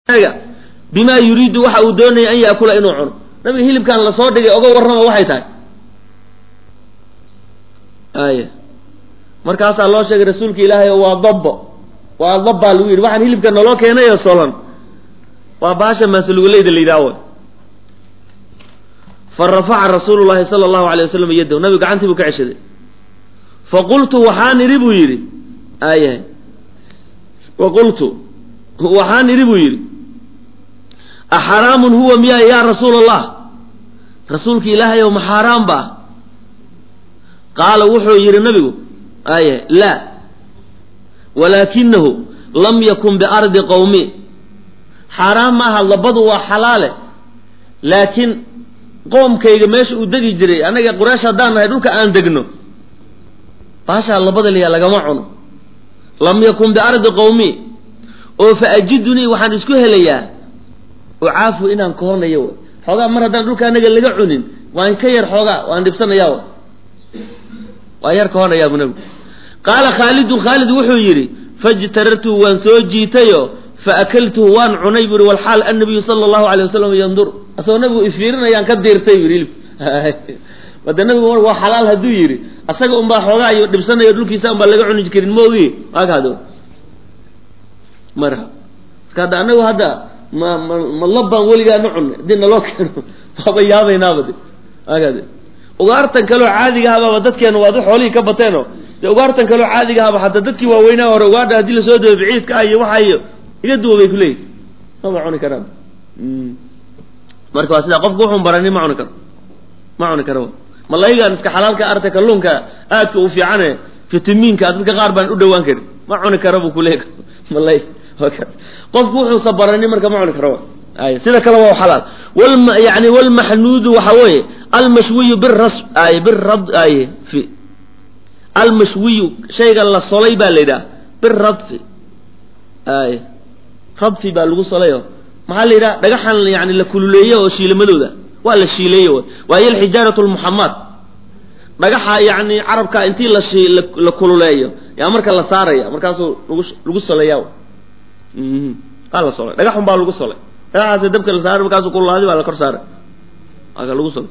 bima yuriidu waxa uu doonaya an yaakula inuu cuno nabiga hilibkan lasoo dhigay oga warrama waxay tahay aya markaasaa loo sheegay rasuulka ilaahay oo waa dabbo waa dabbaa lagu yidhi waxaan hilibka naloo keenay oo solan waa baasha maasuluguleyda la yidhaha way fa rafaca rasuulu llahi sala allahu alay wasalam yadahu nabigu gacantii buu ka ceshaday faqultu waxaan idhi buu yidhi aya faqultu waxaan idhi buu yidhi axaraamun huwa miya yaa rasuula allah rasuulka ilaahay ow ma xaaraan ba qaala wuxuu yidhi nabigu aye laa walaakinahu lam yakun biardi qowmi xaaraan maaha labadu waa xalaale laakiin qoomkayga meesha uu degi jiray annaga quraysh haddaan nahay dhulka aan degno baashaa labada liyaa lagama cuno lam yakun biardi qowmi oo fa ajidunii waxaan isku helayaa ucaafu inaan kohornayo w xoogaa mar haddaan dhulka anaga laga cunin waan ka yar xoogaa waan dhibsanayaa w waa yar kahornayaa bu nabigu qaala khaalidun khaalid wuxuu yidhi fajtarartuhu waan soo jiitayo fa akaltuhu waan cunay buri walxaal annabiyu sala allahu alay wasalam yandur asagoo nabigu ifiirinayaan ka diirtay buri hilib wade nabigu waa xalaal hadduu yidhi asaga unbaa xoogaa iyo dhibsanayo dhulkiisa unbaa laga cuni karin maogi waakaado marha marka hadda anagu hadda ma ma ma labbaan weligaa na cunay haddii naloo keeno waaba yaabaynaaba de waakaade ugaartan kaleo caadiga ahabaaba dadkeena waad xoolihii ka bateeno de ugaartan kaleo caadiga ahaba hataa dadkii waaweynaa hore ugaadha haddii lasoo daba biciidka ah iyo waxa iyo iga duwa bay kuleeyihin maba cuni karaan marka waa sidaa qofku wuxun barani ma cuni karo ma cuni karo malaygaan iska xalaalka arta kalluunka aadka u fiicane fitamiinka dadka qaar baan u dhawaan karin ma cuni kara buu kuleey malay qofku wuxuusa barani marka ma cuni karo ay sida kale waa xalaal wal yani walmaxnuudu waxa weeye almashwiyu biras ay birad ay fi almashwiyu shayga la solay baa la yidhaha biradfi ay radfi baa lagu solayo maxaa la yidhaha dhagaxan yani la kululeeyo oo shiilamadooda waa la shiileeye w waayo alxijaaratu lmuxamad dhagaxa yani carabka intii la shi la kululeeyo yaa marka la saaraya markaasuu lagu lagu soleeya waa la solay dhagaxun baa lagu solay dhagaxaas dabka la saaray markaasuu kululaadi baa la kor saaray waa ka lagu solay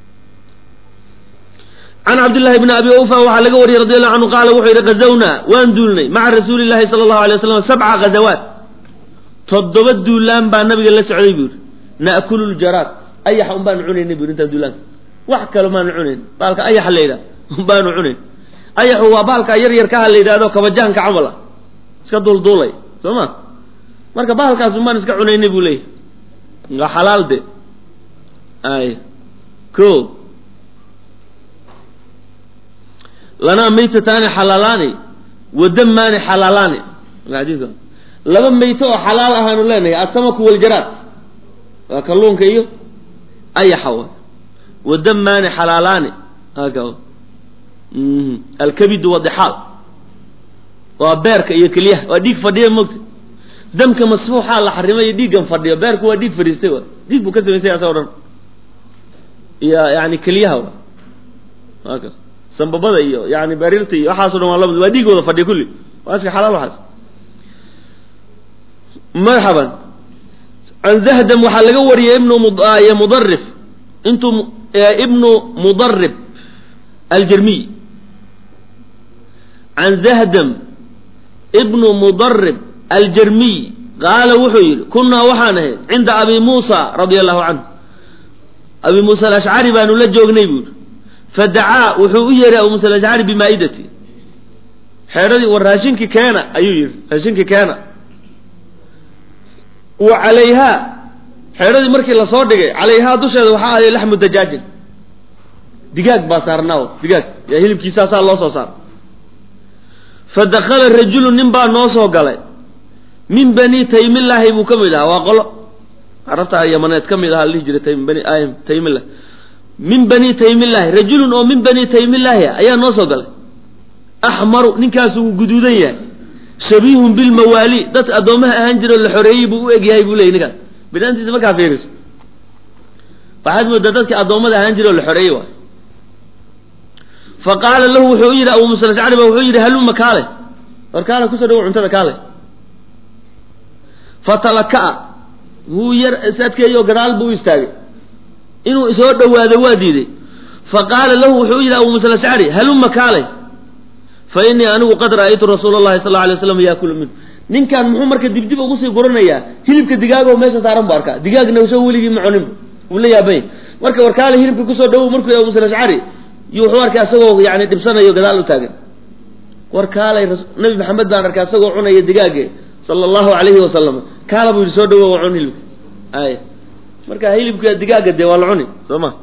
can cabdillahi bni abi ufa waxaa laga wariyey radi allahu canhu qaala wuxuu yidhi gazawnaa waan duulnay maca rasuuli llahi sala allahu alay waslam sabca ghazawaat toddoba duulaan baa nabiga la socday buu yidhi na'kulu ljaraad ayaxa un baanu cunaynay buu intaan duulaanka wax kale maanu cunayn baalka ayaxa la yidhaha un baanu cunayn ayaxu waa baalka yar yarkaha la yidhahdo kabajahanka camal ah iska duulduulay soo ma marka bahalkaas un baan iska cunaynay buu leeyahy waa xalaal de ay ko lanaa maytataani xalaalaani wadamaani xalaalaani xadiika laba mayto oo xalaal ahaanu leenahay asamaku waljaraad waa kalluunka iyo ayaxa wa wadamaani xalaalaani haka alkabidu wadixaal waa beerka iyo keliyaha waa dhiig fadhiya mogta damka masfuuxaa la xarimay dhiiggan fadhiyo beerku waa dhiig fadhiistay wa dhiig buu ka samaysay asagoo dhan iyo yani keliyaha wa haka sambabada iyo yani bariirta iyo waxaaso dhan waa lamid waa dhiig wada fadhiya kulli waa iska xalaal waxaas marxaban can zahdam waxaa laga wariyey ibnu mudarif intuu ibnu mudarib aljermiy can zahdam ibnu mudarib aljermiy qaala wuxuu yidhi kunnaa waxaan ahayd cinda abi muusa radia allahu canhu abi muusa alashcari baanu la joognay buu yidhi fadacaa wuxuu u yeeray abu muusa alashcari bimaa'idati xeedhadii war raashinkii keena ayuu yidhi raashinkii keena wa calayhaa xeedhadii markii lasoo dhigay calayhaa dusheeda waxaa ahaday laxmu dajaajin digaag baa saarnaaw digaag yaa hilibkiisaasaa loo soo saara fa dakala rajulu nin baa noo soo galay min bani taymillaahi buu ka mid ahaa waa qolo carabta yamaneed ka mid ahaa la dhihi jiray taym bani taymillah min bani taymillaahi rajulun oo min bani taymillaahi ayaa noo soo galay axmaru ninkaasu uu guduudan yahay shabiihun bilmawaali dadka addoomaha ahaan jiro la xoreeyey buu u egyahay buu leeyay ninkaas binaantiisa markaa fiiriso waxaad moodaa dadkii addoommada ahaan jiro la xoreeyey waay fa qaala lahu wuxuu u yidhi abu musa ashcari ba wuxuu yidhi haluma kaale war kaale kusoo dhawo cuntada kaale fatalaka'a wuu yar is adkeeyo gadaal buu u istaagay inuu soo dhowaado waa diiday fa qaala lahu wuxuu u yidhi abu musa alashcari halumma kaalay fa innii anigu qad ra'aytu rasuula allahi sal alay slam yaakulu minhu ninkan muxuu marka dibdib ugu sii guranayaa hilibka digaago meesha saaran bu arkaa digaagna soo weligii ma cunin wuu la yaabany marka warkaale hilibka kusoo dhawow markuu abu musa alashcari iyo wuxuu arkay asagoo yani dhibsanayo gadaal u taagan warkaalay nabi maxamed baan arkay asagoo cunaya digaage sala allahu alayhi wasalam kaala buu yidhi soo dhawow waa cun hilibka ay marka hilibka digaaga dee waa la cuni soo ma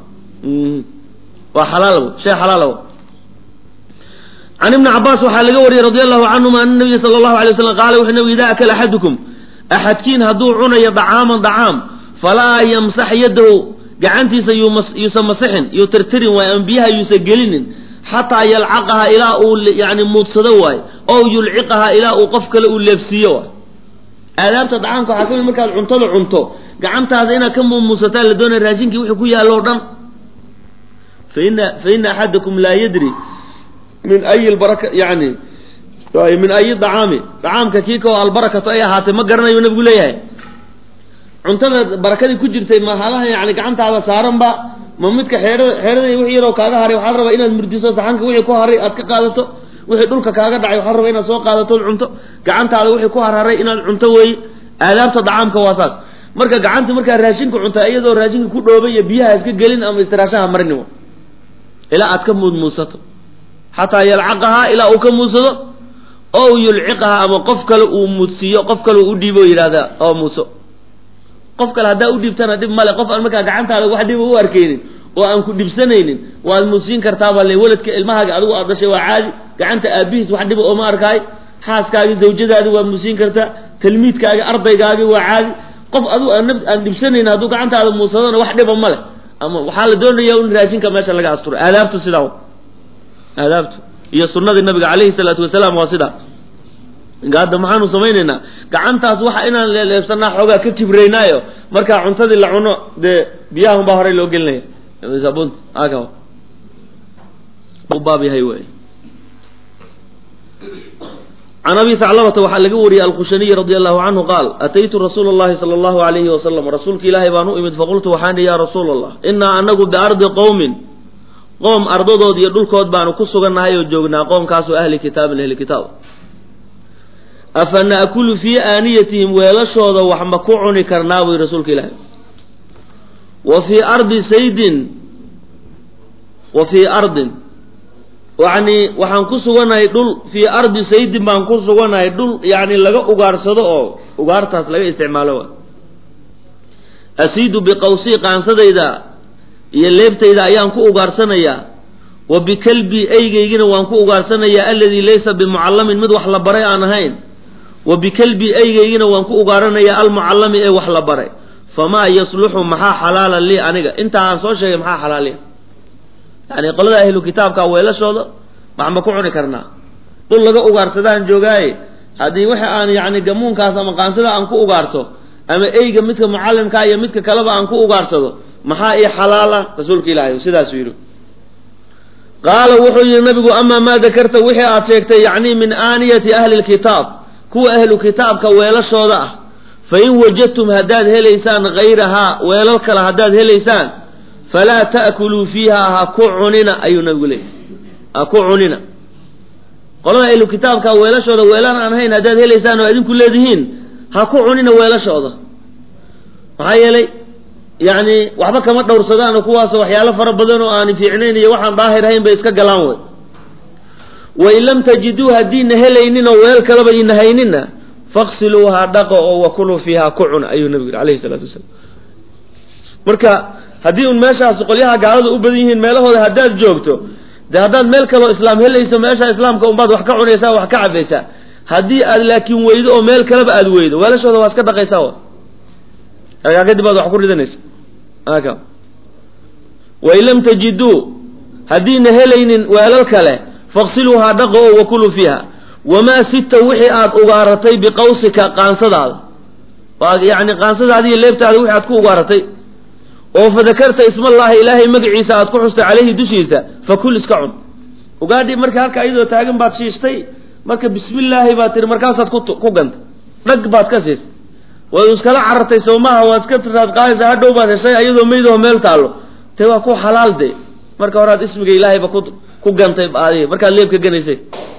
waa xalaal shay xalaal can ibni cabaas waxaa laga wariyey radi allahu canhuma ana nabiya sala allahu alay waslam qaala wuxuu nabi idaa akala axadukum axadkiin hadduu cunayo dacaaman dacaam falaa yamsax yadahu gacantiisa yuusan masixin yuu tirtirin waayo ama biyaha yuusan gelinin xataa yalcaqaha ilaa uu yani muudsado waayo ow yulciqaha ilaa uu qof kale uu leebsiiyo waay aadaabta dacaamka waxaa ka mid markaad cuntada cunto gacantaada inaad ka muumuusataa la doonaya raashinkii wuxuu ku yaallo o dhan faina faina axadakum laa yadri min ayi lbaraka yani min ayi dacaami dacaamka kii kao albarakatu ay ahaatay ma garanayo nabigu leeyahay cuntada barakadii ku jirtay ma halaha yani gacantaada saaranba ma midka xeerada xeerada wixii yaroo kaaga haray waxaa la rabaa inaad murdiso saxanka wixii ku haray aad ka qaadato wixii dhulka kaaga dhacay waxaa la rabaa inaad soo qaadato cunto gacantaada wixii ku harharay inaad cunto weeye aadaabta dacaamka waa saas marka gacanta markaa raashinka cunta iyadoo raashinka ku dhoobay iyo biyaha iska gelin ama istiraashaha marinimo ilaa aad ka muudmuusato xataa yalcaqahaa ilaa uu ka muudsado ow yulciqahaa ama qof kale uu muudsiiyo qof kale uu udhiibo o yidhahda oo muuso qof kale haddaa udhiibtana dhib male qof aan markaa gacantaada wax dhiba u arkeynin oo aan ku dhibsanaynin waad muusiin kartaaba le weladka ilmahaaga adigu aad dhashay waa caadi gacanta aabihiis wax dhiba ooma arkaay xaaskaagi zawjadaadi waa muusiin kartaa talmiidkaagi ardaygaagi waa caadi qof adigu aan aan dhibsanayn hadduu gacantaada muusadona wax dhiba male ama waxaa la doonaya in raashinka meesha laga asturo aadaabtu sidaa aadaabtu iyo sunadii nabiga calayhi salaatu wasalaam waa sidaa hadda maxaanu samaynaynaa gacantaas waxa inaan leeleebsanaa xoogaa ka kibraynaayo markaa cuntadii la cuno dee biyaha unbaa horey loo gelinaya sabunta aka baab yahay wey can abi saclabata waxaa laga wariyey alkhushaniy radi allahu canhu qaal ataytu rasuula allahi sala allahu alayhi wasalam rasuulka ilaahay baan u imid faqultu waxaan ihi ya rasuula allah inaa anagu biardi qowmin qoom ardadood iyo dhulkood baanu ku sugannahay oo joognaa qoomkaasoo ahli kitaabin ahli kitaab afa naakulu fii aaniyatihim weelashooda wax ma ku cuni karnaa buy rasuulka ilaahay wa fii ardi saydin wa fii ardin yacni waxaan ku sugannahay dhul fii ardi saydin baan ku sugannahay dhul yacni laga ugaarsado oo ugaartaas laga isticmaalo wa asiidu biqawsii qaansadayda iyo leebtayda ayaan ku ugaarsanayaa wa bikalbi eygeygina waan ku ugaarsanayaa aladii laysa bimucallamin mid wax la baray aan ahayn wa bikalbi eygeygina waan ku ugaaranayaa almucallami ee wax la baray famaa yasluxu maxaa xalaala lii aniga intaa aan soo sheegay maxaa xalaaliya yani qolada ahlu kitaabka weelashooda wax ma ku cuni karnaa dhul laga ugaarsadaan joogaaye haddii waxa aan yani gamuunkaas ama qaansada aan ku ugaarto ama eyga midka mucallimkaa iyo midka kaleba aan ku ugaarsado maxaa ii xalaala rasuulka ilaahay sidaasuu yidhi qaala wuxuu yihi nabigu amaa maa dakarta wixii aad sheegtay yacni min aaniyati ahli lkitaab kuwa ahlu kitaabka weelashooda ah fa in wajadtum haddaad helaysaan hayrahaa weelal kale haddaad helaysaan falaa ta'kuluu fiiha ha ku cunina ayuu nabigu leeyay ha ku cunina qolada ahlu kitaabka weelashooda weelaan aan ahayn haddaad helaysaan oo idinku leedihiin ha ku cunina weelashooda maxaa yeelay yacni waxba kama dhowrsadaan kuwaasoo waxyaalo fara badan oo aan fiicnayn iyo waxaan daahir ahayn bay iska galaan wey wain lam tajiduu haddiina helaynin oo weel kaleba ina hayninna faqsiluuha dhaqo oo wakuluu fiiha ku cuna ayuu nabigu yidhi alayhi salaatu wasalaam marka haddii un meeshaas qolyaha gaalada u badan yihiin meelahooda haddaad joogto dee haddaad meel kaleo islaam helayso meesha islaamka unbaad wax ka cunaysaa wax ka cabaysaa haddii aad laakiin weydo oo meel kaleba aad weydo weelashooda waa iska dhaqaysaa wa markaa kadib aad wax ku ridanaysa aka wain lam tajiduu haddiina helaynin weelal kale faqsiluuhaa dhaqo oo wakuluu fiiha wamaa sita wixii aad ugaaratay biqawsika qaansadaada yani qaansadaada iyo leebtaada wixii aad ku ugaaratay oo fadakarta ismallaahi ilaahay magaciisa aad ku xustay caleyhi dushiisa fakul iska cun ugaadhi marka halka iyadoo taagan baad shiishtay marka bismillaahi baad tihi markaasaad ku ku gantay dhag baad ka siisay waad iskala carartay soo maaha waad iska raad qaadaysaa hadhow baad heshay ayadoo meydoo meel taallo te waa ku xalaal de marka horaad ismiga ilaahayba ku ku gantay adi markaad leebka ganaysay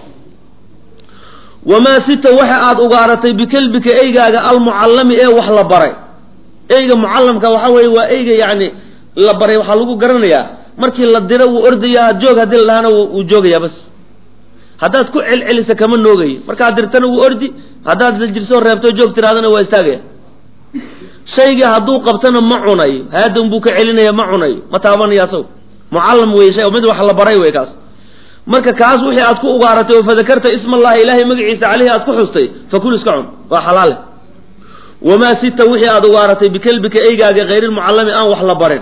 wamaa sita waxa aad ugaaratay bikelbika eygaaga almucallami ee wax la baray eyga mucallamka waxa weeye waa eyga yacni la baray waxaa lagu garanayaa markii la diro wuu ordayaa joog haddii la dhahana wuu joogayaa bas haddaad ku celcelisa kama noogayo markaad dirtana wuu ordi haddaad lajirsoo reebto joog tiraadana waa istaagaya shayga hadduu qabtana ma cunayo haadan buu ka celinaya ma cunayo ma taabanaya asago mucallam wey shay mid wax la baray wey kaas marka kaas wixii aad ku ugaaratay oo fadakarta ismallahi ilaahay magaciisa caleyhi aad ku xustay fakul iska cun waa xalaale wamaa sita wixii aad ugaaratay bikelbika eygaaga hayrilmucallami aan wax la barin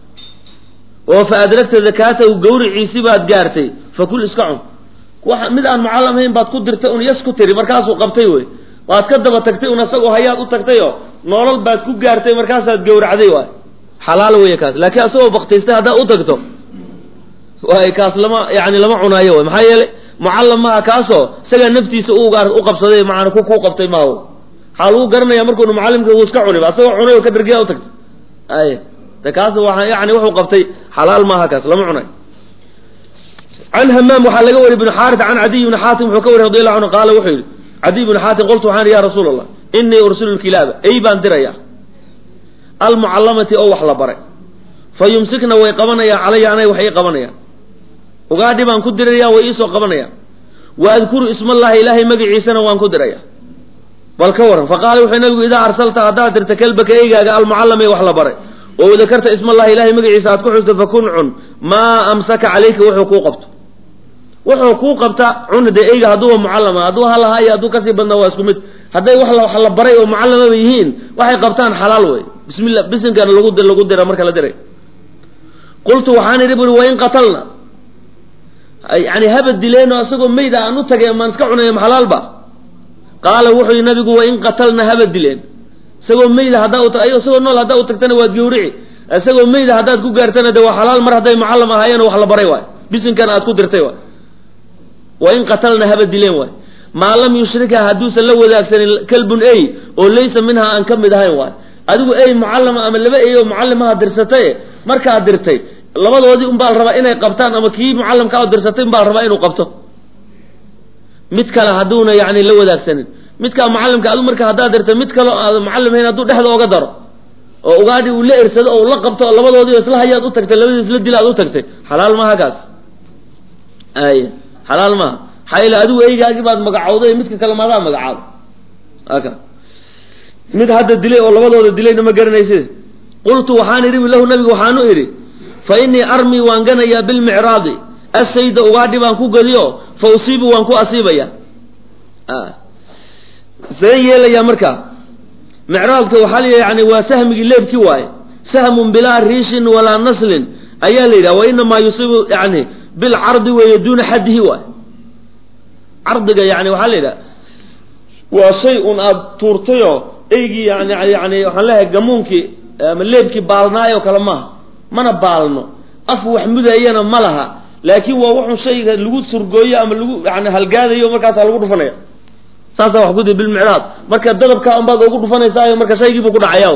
oo fa adragta dakaatahu gawriciisi baad gaartay fakul iska cun wa mid aan mucallam hayn baad ku dirtay un yas ku tiri markaasuu qabtay wey waad ka daba tagtay un asagoo hayaad u tagtayoo noolal baad ku gaartay markaasaad gawracday waay xalaal wey kaas laakiin asagoo baktaystay haddaad u tagto waay kaas lama yani lama cunaayo way maxaa yeelay mucallam maaha kaasoo isagaa naftiisa ugaar u qabsaday maana ku kuu qabtay maaha waxaa lagu garanaya markuunu mucallimka uu iska cuniba asagoo cunay oo ka dhargiya u tagtay ay de kaas waa yani wuxuu qabtay xalaal maaha kaas lama cunayo can hamaam waxaa laga wariy bn xaaris can cadiy bni xaatim wuxuu ka wariy radi allahu canhu qaala wuxuu yidhi cadiy bni xaatim qultu waxaan ya rasuul allah inii ursilu lkilaaba ey baan diraya almucallamati oo wax la baray fa yumsikna way qabanayaan calaya anay wax ii qabanayaan ugaadhi baan ku diraya way iisoo qabanayaan wa adkuru ismallahi ilaahay magaciisana waan ku diraya bal ka waran faqaala wuxuu nabigu idaa arsalta haddaad dirta kelbaka eygaaga almucallam ee wax la baray oo dakarta ismallahi ilahay magaciisa aad ku xusto fakun cun maa amsaka calayka wuxuu kuu qabto wuxuu kuu qabta cun dee eyga hadduuba mucallama hadduu halahaa iyo hadduu kasii badnaa waa isku mid hadday wax wax la baray oo mucallamaba yihiin waxay qabtaan xalaal wey bismillah bisinkana lagu lagu dira marka la diray qultu waxaan idhi buri wain qatalna yani haba dileeno isagoo meyd aan u tagay maan iska cunay maxalaalba qaala wuxuu yihi nabigu wain qatalna haba dileen isagoo meyda haddaa isagoo nool haddaa u tagtana waad gawrici isagoo meyda haddaad ku gaartana de waa xalaal mar hadday mucallam ahaayeen wax la baray waay bisinkan aad ku dirtay waay wain qatalna haba dileen waay maa lam yushrika hadduusan la wadaagsanin kalbun ey oo laysa minha aan ka mid ahayn waay adigu ey mucallama ama laba ey oo mucallimaha dirsataye markaad dirtay labadoodii unbaa la rabaa inay qabtaan ama kii mucallamka oo dirsatay unbaa la rabaa inuu qabto mid kale hadduuna yani la wadaagsanin midkaa mucallimka adu marka haddaad dirtay mid kaleo aad mucallim hayn hadduu dhexda oga daro oo ugaadhi uu la ersado oo la qabto oo labadoodii isla hayaad u tagtay labadii isla dil aad u tagtay xalaal maaha kaas ay xalaal maaha maxaa yeele adigu eygaagii baad magacowday midka kale maadaa magacaabo aka mid hadda dilay oo labadooda dilayna ma garanayse qultu waxaan idhi lahu nabigu waxaanu idhi fa innii armii waan ganayaa bilmicraadi assayda ugaadhi baan ku gadiyo fa usiibu waan ku asiibaya seen yeelayaa marka micraadka waxaa la yani waa sahmigii leebki waaye sahmun bilaa riishin walaa naslin ayaa la yidhaha wa inamaa yusiibu yani bilcardi weeye duuna xaddihi waay cardiga yani waxaa la yidhaha waa shay un aada tuurtayoo eygii yani yani waxaan leeyahay gamuunkii ama leebkii baalnaayoo kale maaha mana baalno af wax mudayana ma laha laakiin waa wuxun shayga lagu surgooyo ama lagu yani halgaadayo markaasaa lagu dhufanaya saasaa wax kudi bilmicraad marka dadabkaa unbaad ugu dhufanaysaa marka shaygiibuu ku dhacaya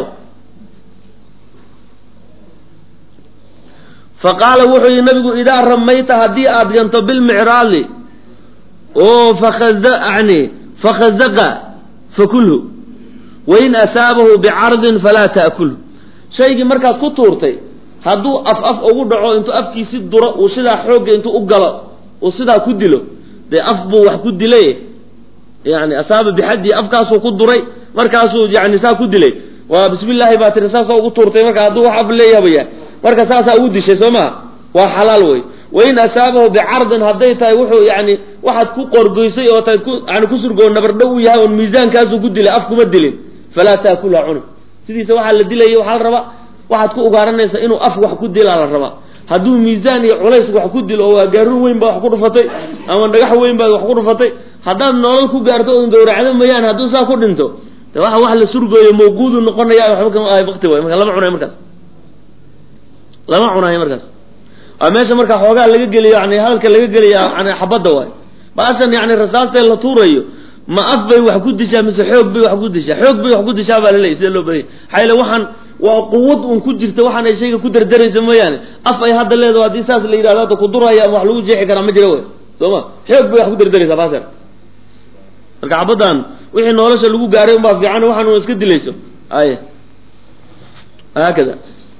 fa qaala wuxuu yihi nabigu idaa ramayta haddii aad ganto bilmicraadi oo fakada yani fakhazaqa fakulhu wain asaabahu bicardin falaa ta'kulhu shaygii markaad ku tuurtay hadduu af af ugu dhaco intuu afkiisi duro uu sidaa xoogga intuu u galo uu sidaa ku dilo dee af buu wax ku dilay yani asaaba bixaddi afkaasuu ku duray markaasuu yani saa ku dilay waa bismi illaahi baa tiri saasa ugu tuurtay marka hadduu wax af leeyahbaya marka saasaa ugu dishay soo maha waa xalaal wey wain asaabahu bicardin hadday tahay wuxuu yani waxaad ku qorgoysay oo tahay ku yani ku surgoo nabardhow u yahay oon miisaankaasuu ku dilay af kuma dilin falaa taakulha cuni sidiisa waxaa la dilaya waxaa la rabaa waxaad ku ugaaranaysa inuu af wax ku dilaa la rabaa hadduu miisaan iyo culays wax ku dilo oo waa gaaruun weyn baad wax ku dhufatay ama dhagax weyn baad wax ku dhufatay haddaad nolol ku gaarto oon gawracdo mayaan hadduu saa ku dhinto de waxa wax la surgooyo mawquudu noqonaya waxba kama ahay bakti way marka lama cunayo markaas lama cunayo markaas waa meesha marka xoogaa laga geliyo yani hadalka laga geliya yani xabadda waay baashan yani rasaastee la tuurayo ma af bay wax ku dishaa mise xoog bay wax ku dishaa xoog bay wax ku dishaa baa laleeyay sida loo badanya maxaa yeele waxaan waa quwad un ku jirta waxaan ay shayga ku dardaraysa mooyaane af ay hadda leedaho haddii saas la yidhahdo hadda kuduraya ama wax lagu jeexi karaa ma jira wey soo ma xoog bay wax ku dardaraysaa baaser marka xabaddan wixii nolosha lagu gaaray unbaa fiican waxaan un iska dilayso ay haakada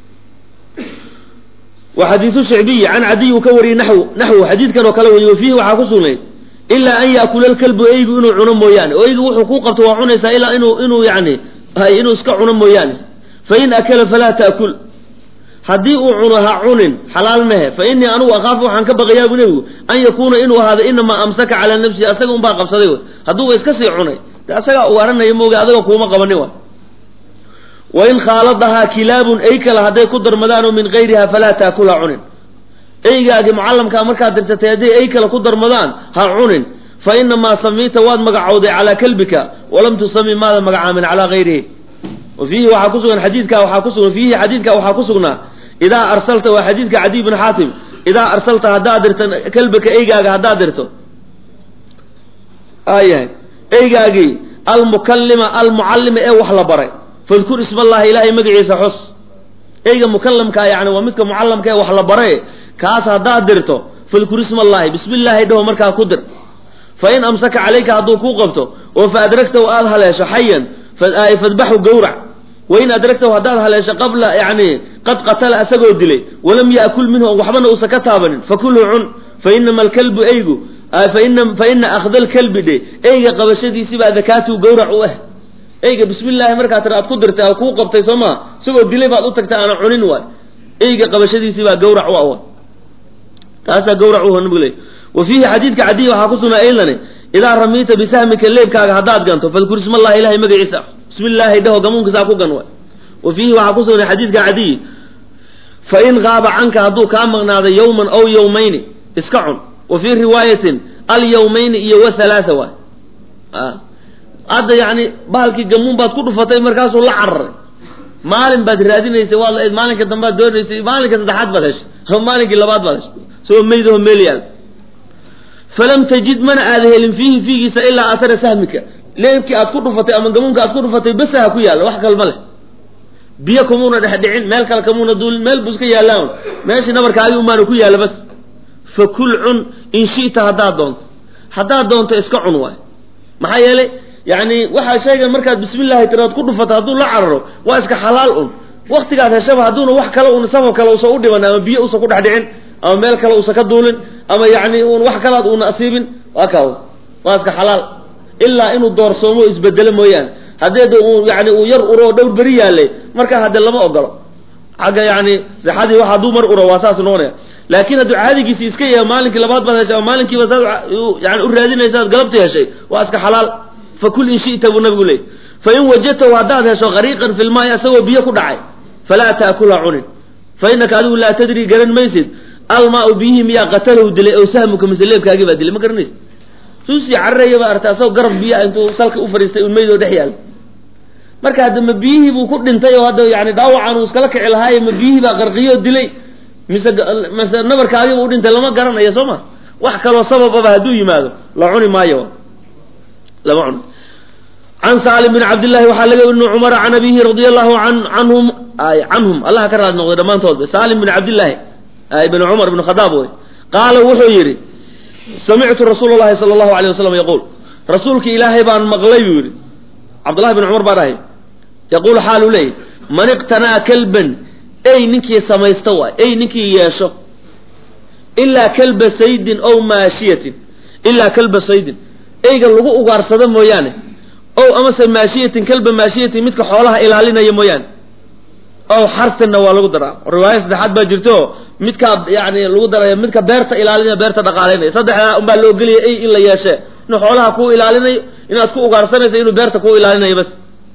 wa xadiidu shicbiyi can cadiy uu ka wariyey naxw naxwu xadiidkan oo kale weriye wafiihi waxaa ku sugnayd ilaa an yaakula alkalbu eygu inuu cuno mooyaane oo eygu wuxuu kuu qabto waa cunaysaa ilaa inuu inuu yani hay inuu iska cuno mooyaane fain akala falaa taakul haddii uu cuno ha cunin xalaal mehe fa inii anugu akhaafu waxaan ka baqayaa bu nebigu an yakuuna inuu ahaado inamaa amsaka calaa nafsihi asaga unbaa qabsaday wey hadduu iska sii cunay de asagaa ugaranaya mooga adaga kuuma qabanin wa wain khaaladahaa kilaabun ey kale hadday ku darmadaanoo min gayriha falaa taakul ha cunin eygaagi mucallamkaa markaad dirsatay hadday ey kale ku darmadaan ha cunin fa inamaa samiita waad magacowday calaa kalbika walam tusami maada magacaamin calaa gayrihi wa fiihi waxaa ku sugan xadiidka waxaa ku sugan fiihi xadiidka waxaa ku sugnaa idaa arsalta waa xadiidka cadiy bin xaatim idaa arsalta haddaad dirto kalbika eygaaga haddaad dirto ayahay eygaagii almukallima almucallima ee wax la baray fadkur isma allahi ilaahay magaciisa xus eyga mukallamkaa yani waa midka mucallamka ee wax la baray kaas haddaad dirto fadkur isma allahi bismi illaahi dhaho markaa ku dir fa in amsaka calayka hadduu kuu qabto oo fa adragtahu aad haleesho xayan fadbaxu gawrac wain adragtahu haddaad haleesho qabla yani qad qatala asagoo dilay walam yaakul minhu waxbana uusan ka taabanin fakulhu cun fa inama alkalbu eygu fa ina akhda alkalbi dhe eyga qabashadiisibaa dakaatuhu gawrac u ah eyga bismi illaahi markaa tira aad ku dirtay kuu qabtay soo maa isagoo dilay baad u tagtay aana cunin waay eyga qabashadiisibaa gawrac u ah taasaa gawrac u nabigu leey wa fiihi xadiidka cadiy waxaa ku sugnaa aydane idaa ramiita bisahmika leebkaaga haddaad ganto fadkur isma allahi ilahay magaciisa bismi illaahi dhaho gamuunkiisaa ku gan waay wa fiihi waxaa ku sugnay xadiidka cadiy fa in qaaba canka hadduu kaa maqnaado yawman aw yawmayni iska cun wa fii riwaayatin alyawmayni iyo wa halaaa waay hadda yani bahalkii gamuun baad ku dhufatay markaasuu la cararay maalin baad raadinaysay waad la maalinka dambaad doonaysay maalinka saddexaad baad heshay ama maalinkii labaad baad heshay isagoo meydaho meel yaal falam tajid mana aada helin fiihi fiigiisa ilaa athara sahmika leebkii aad ku dhufatay ama gamuunka aad ku dhufatay basaha ku yaalla wax kalma leh biyo kamuuna dhex dhicin meel kale kamuuna duulin meel buu iska yaallaan meeshii nabarkaagii umaana ku yaalla bas fa kul cun in shi'ta haddaad doonto haddaad doonto iska cun waay maxaa yeelay yani waxaa shaygan markaad bismillahi tiraad ku dhufato hadduu la cararo waa iska xalaal un waktigaad heshaba hadduuna wax kale un sabab kale usan u dhiban ama biyo usan ku dhex dhicin ama meel kale usan ka duulin ama yani un wax kalaad uuna asiibin waa kaa waa iska xalaal ilaa inuu doorsoomo isbedelo mooyaane haddeed uu yani uu yar uro dhowr beri yaalay markaa hadde lama ogolo xagga yani sixadii wax hadduu mar uro waa saas noqonaya laakiin hadduu caadigiisi iska yahay maalinkii labaad baad heshay ama maalinkiiba saad yani u raadinaysaad galabtii heshay waa iska xalaal fakul in shita buu nabigu leeyay fain wajadtahu haddaad hesho qariiqan fi lmaayi asagoo biyo ku dhacay falaa taakula cunin fa inaka adigu laa tadri garan maysid almaau biyihi miyaa qatalahu dilay ow sahmuka mise leebkaagii baa dilay ma garanaysid suusii cararaya baa artay asagoo garab biyaa intuu salka u fadhiistay un meydoo dhex yaal marka hadda ma biyihii buu ku dhintay oo hadda yani dhaawacan uu iskala kici lahaaye ma biyihii baa qarqiyoo dilay mise mise nabarkaagiiba u dhintay lama garanayo soo ma wax kaloo sabababa hadduu yimaado la cuni maayo lama cuni can saalim bin cabdillahi waxaa laga ibni cumar can abihi radia allahu an anhum canhum allaha ka raad noqday dhammaantoodba saalim bin cabdillahi ibn cumar ibn khadaab wey qaala wuxuu yidhi samictu rasuula llahi sala allahu alayh wasalam yaquul rasuulki ilaahay baan maqlay buu yidhi cabdullahi bin cumar baa dhahay yaquulu xaaluu leeyay man iqtanaa kalban ey ninkii samaysta waay ey ninkii yeesho ilaa kalba saydin ow maashiyatin ilaa kalba saydin eyga lagu ugaarsado mooyaane ow amase maashiyatin kalba maashiyatin midka xoolaha ilaalinaya mooyaane ow xarsinna waa lagu daraa riwaaya saddexaad baa jirto midkaa yani lagu daraya midka beerta ilaalinaya beerta dhaqaalaynaya saddexdaa unbaa la ogeliya ey in la yeeshe inuu xoolaha kuu ilaalinayo inaad ku ugaarsanayso inuu beerta kuu ilaalinayo bas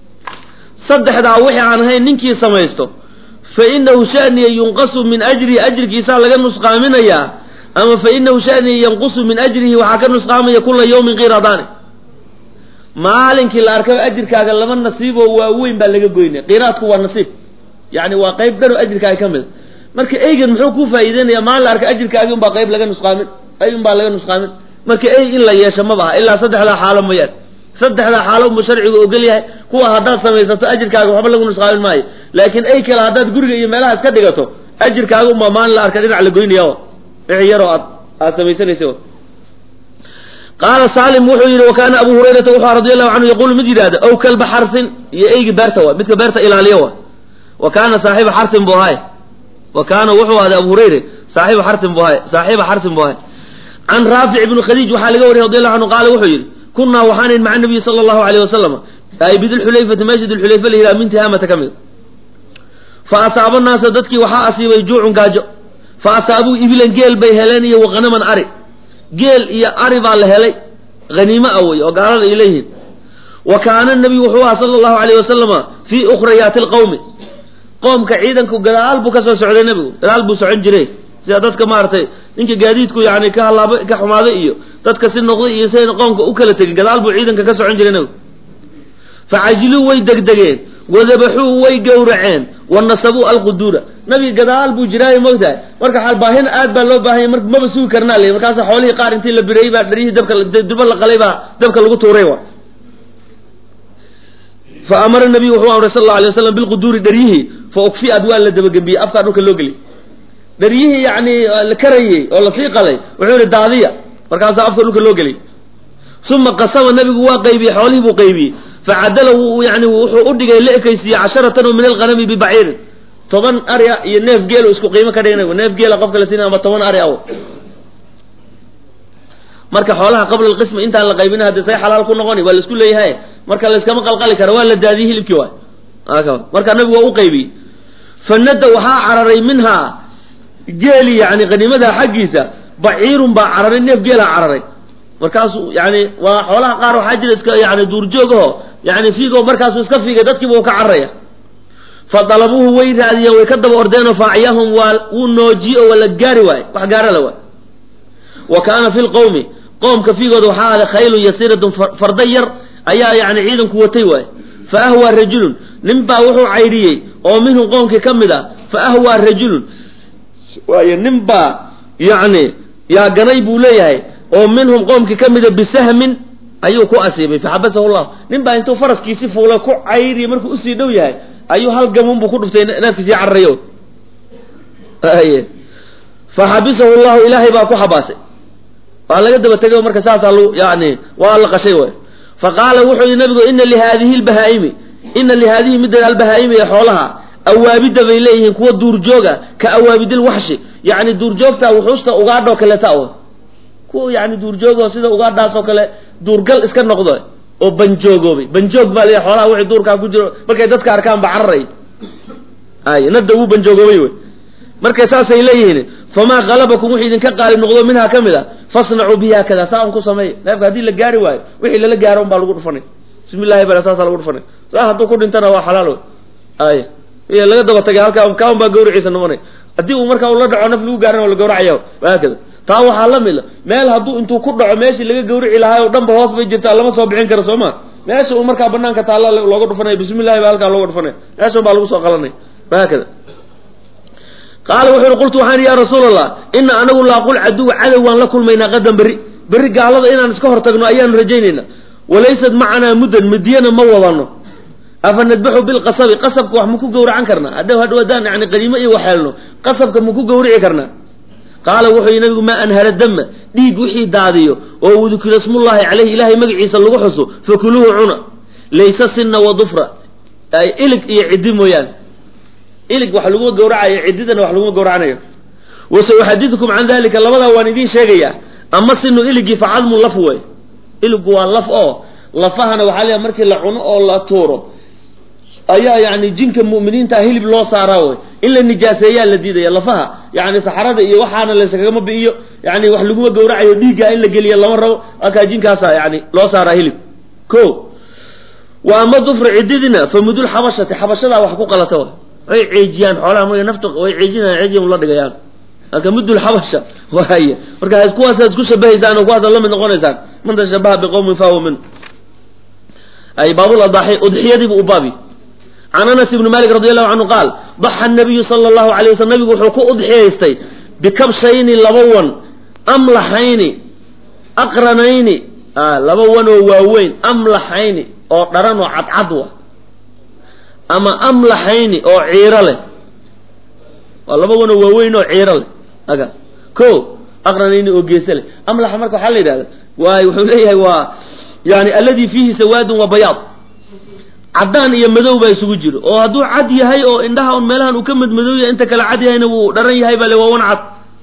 saddexdaa wixii aan ahayn ninkii samaysto fa inahu shaniya yunqasu min ajrihi ajrigiisaa laga nusqaaminayaa ama fa inahu shaniya yanqusu min ajrihi waxaa ka nusqaamaya kula yawmin qiradaani maalinkii la arkaba ajirkaaga laba nasiiboo waaweyn baa laga goynaya qiraadku waa nasiib yani waa qayb dhanoo ajirkaaga ka mid marka eygan muxuu ku faa'iideynaya maalin la arka ajirkaagii unbaa qayb laga nusqaamin ay unbaa laga nusqaamin marka ey in la yeesho ma baha ilaa saddexdaa xaalo mooyaan saddexdaa xaalo unbuu sharcigu ogol yahay kuwa haddaad samaysato ajirkaaga waxba lagu nusqaamin maayo laakiin ay kale haddaad guriga iyo meelaha iska dhigato ajirkaaga unbaa maalin la arka dhinac la goynaya wixii yaroo aad aad samaysanaysa qaala saalim wuxuu yidhi wa kaana abu hurayrata wuxuu radi allahu canhu yaquulu mid yidhahda ow kalba xarsin iyo eygi beerta wa midka beerta ilaaliyo wa wa kaana saaxiba xarsin buu ahay wa kaana wuxuu ahday abu hurayre saaxiba xarsin buu ahay saaxiba xarsin buu ahay can raafic ibni khadiij waxaa laga wariyay radi allahu canhu qaala wuxuu yidhi kunaa waxaanayn maca nabiyi sala allahu alayh wasalam ay bidilxulayfati meesha dilxulayfa la yidhaha min tihaamata ka mid fa asaaba naasa dadkii waxaa asiibay juucun gaajo fa asaabuu ibilan geel bay heleen iyo waqanaman ari geel iyo ari baa la helay haniimo ah wey oo gaalada ay leeyihiin wa kaana nabiyu wuxuu aha sala allahu alayh wasalama fii ukhrayaati alqawmi qoomka ciidanku gadaal buu ka soo socday nebigu gadaal buu socon jiray sida dadka maaragtay ninka gaadiidku yani ka halaaba ka xumaaday iyo dadka si noqday iyo sidayna qoomka u kala tegin gadaal buu ciidanka ka socon jiray nebigu facajiluu way degdegeen wadabaxuu way gowraceen wa nasabuu alquduura nabiga gadaal buu jiraayo mogtahay marka baahin aad baa loo baahanya mar maba sugi karnaa le markaasa xoolihii qaar intii la bireeyey baa dharyihii dabka duba la qalay baa dabka lagu tuuray wa fa amara nabiyu wuxuu amray sal alla alay waslam bilquduuri dharyihii fa ukfi'ad waa la dabagembiyey afkaa dhulka loo geliy dharyihii yani la karayey oo lasii qalay wuxuu yihi daadiya markaasaa afka dhulka loo geliyy uma qasama nabigu waa qaybiyey xoolihii buu qaybiyey facadala yani wuxuu u dhigay la ekaysiiyey casharatan oo min alghanami bibaciirin toban ari a iyo neef geelo isku qiimo ka dhigna neef geela qofka la siina ama toban ari aw marka xoolaha qabla alqisma intaan la qaybina hadde say xalaal ku noqoni waa la isku leeyahay marka layskama qalqali kara waa la daadiyey hilibkii waay marka nabigu waa u qaybiyey fanada waxaa cararay minhaa geeli yani haniimadaa xaggiisa baciirun baa cararay neef geelaa cararay markaasu yani waa xoolaha qaar waxaa jira iska yani duurjoogaho yani fiigo markaasu iska fiigay dadkiiba uu ka cararaya fa dalabuuhu way raadiyeen way ka daba ordeenoo faaciyahum waa wuu noojiye oo waa la gaari waaye wax gaara la waay wa kaana fi lqowmi qoomka fiigooda waxaa ahday khaylun yasiiratun farda yar ayaa yani ciidanku watay waaye fa ahwaa rajulun nin baa wuxuu caydhiyey oo minhum qoomkii ka mid ah fa ahwaa rajulun waayo nin baa yani yaa ganay buu leeyahay oo minhum qoomkii ka mida bisahmin ayuu ku asiibay faxabasahu llah nin baa intuu faraskiisi fuulay ku cayriya markuu usii dhow yahay ayuu hal gamun buu ku dhuftay neefkiisii cararayo faxabisahu llahu ilaahay baa ku xabaasay waa laga daba tegay marka saasaa l yani waa la qashay way fa qaala wuxuu yihi nabigu ina lihaadihi lbahaa'imi ina lihaadihi midda albahaa'imi ee xoolaha awaabida bay leeyihiin kuwa duurjooga ka awaabidilwaxshi yani duurjoogta wuxuusta ugaadhoo kaleta o kuwa yani duurjoogoo sida ugaadhaas oo kale duurgal iska noqdo oo banjoogoobay banjoog baa leeyahay xoolaha wixii duurkaa ku jiro markay dadka arkaan ba cararay ay nadda wuu banjoogoobay wey markay saasay leeyihiin famaa halabakum wixii idinka qaalib noqdo minhaa ka mid a fasnacuu bihi haakada saa un ku sameey neefka haddii la gaari waayo wixii lala gaaro un baa lagu dhufanay bismi llahi bala saasaa lagu dhufanay saa hadduu ku dhintana waa xalaal wey ay iyo laga daba tagay halkaa kaan baa gawriciisa noqonay haddii uu markaa ula dhaco naf lagu gaarana waa la gawracaya haakada taa waxaa la mid meel hadduu intuu ku dhaco meeshii laga gawrici lahaay oo dhanba hoos bay jirtaa lama soo bixin karo soo ma meesha uu markaa banaanka taalla looga dhufanaya bismi llahi baa halkaa looga dhufanaya meeshan baa lagu soo qalanay haakada qaala wuxu uhi qultu waxaan ya rasuul allah ina anagu laaqul caduw cadow waan la kulmaynaa qadan berri berri gaalada inaan iska hortagno ayaanu rajaynayna walaysat macanaa muddan midiyana ma wadano afa nadbaxu bilqasabi qasabka wax maku gawracan karnaa hadda hadhow haddaan yani qaniimo iyo waxeelno qasabka maku gawrici karnaa qaala wuxuu yihi nabigu maa anhara dama dhiig wixii daadiyo oo udukira smullahi caleyhi ilahay magaciisa lagu xuso fakuluuhu cuna laysa sinna wa dufra ilig iyo ciddi mooyaane ilig wax laguma gawracayo ciddidana wax laguma gawracanayo wasauxadidukum can dalika labadaa waan idiin sheegayaa ama sinu iligii facadmun laf wey iligu waa laf oo lafahana waxaa leeyahay markii la cuno oo la tuuro ayaa yani jinka mu'miniinta hilib loo saaraa wey in la nijaaseeyaa la diidaya lafaha yani saxarada iyo waxaana layskagama bi'iyo yani wax laguma gawracayo dhiigga in la geliya lama rabo halkaa jinkaasa yani loo saaraa hilib ko wa ama dufru cididina famudul xabashati xabashadaa wax ku qalata wa way ceejiyaan xoolaha marka nafta way ceejinayaan ceejiyan la dhigayaan marka mudul xabasha waaya marka kuwaasaad isku shabahaysaan oo kuwaasaad la mid noqonaysaan man tashabaha biqowmin fahuwa min ay baabul adaaxi udxiyadiibu u baabi can anas ibni malik radi allahu canhu qaal daxa nabiyu sala allahu alay waslm nabigu wuxuu ku udxiyaystay bikabshayni laba wan amlaxayni aqranayni laba wan oo waaweyn amlaxayni oo dharan oo cadcad wa ama amlaxayni oo ciiro leh waa laba wan oo waaweyn oo ciiro leh aga ko aqranayni oo geese leh amlaxa marka waxaa la yidhahda waay wuxuu leeyahay waa yani alladii fiihi sawaadun wa bayaad caddaan iyo madow baa isugu jiro oo hadduu cad yahay oo indhaha un meelahan uu ka madmadow yahay inta kale cad yahayna wuu dharan yahay baa le waa wan cad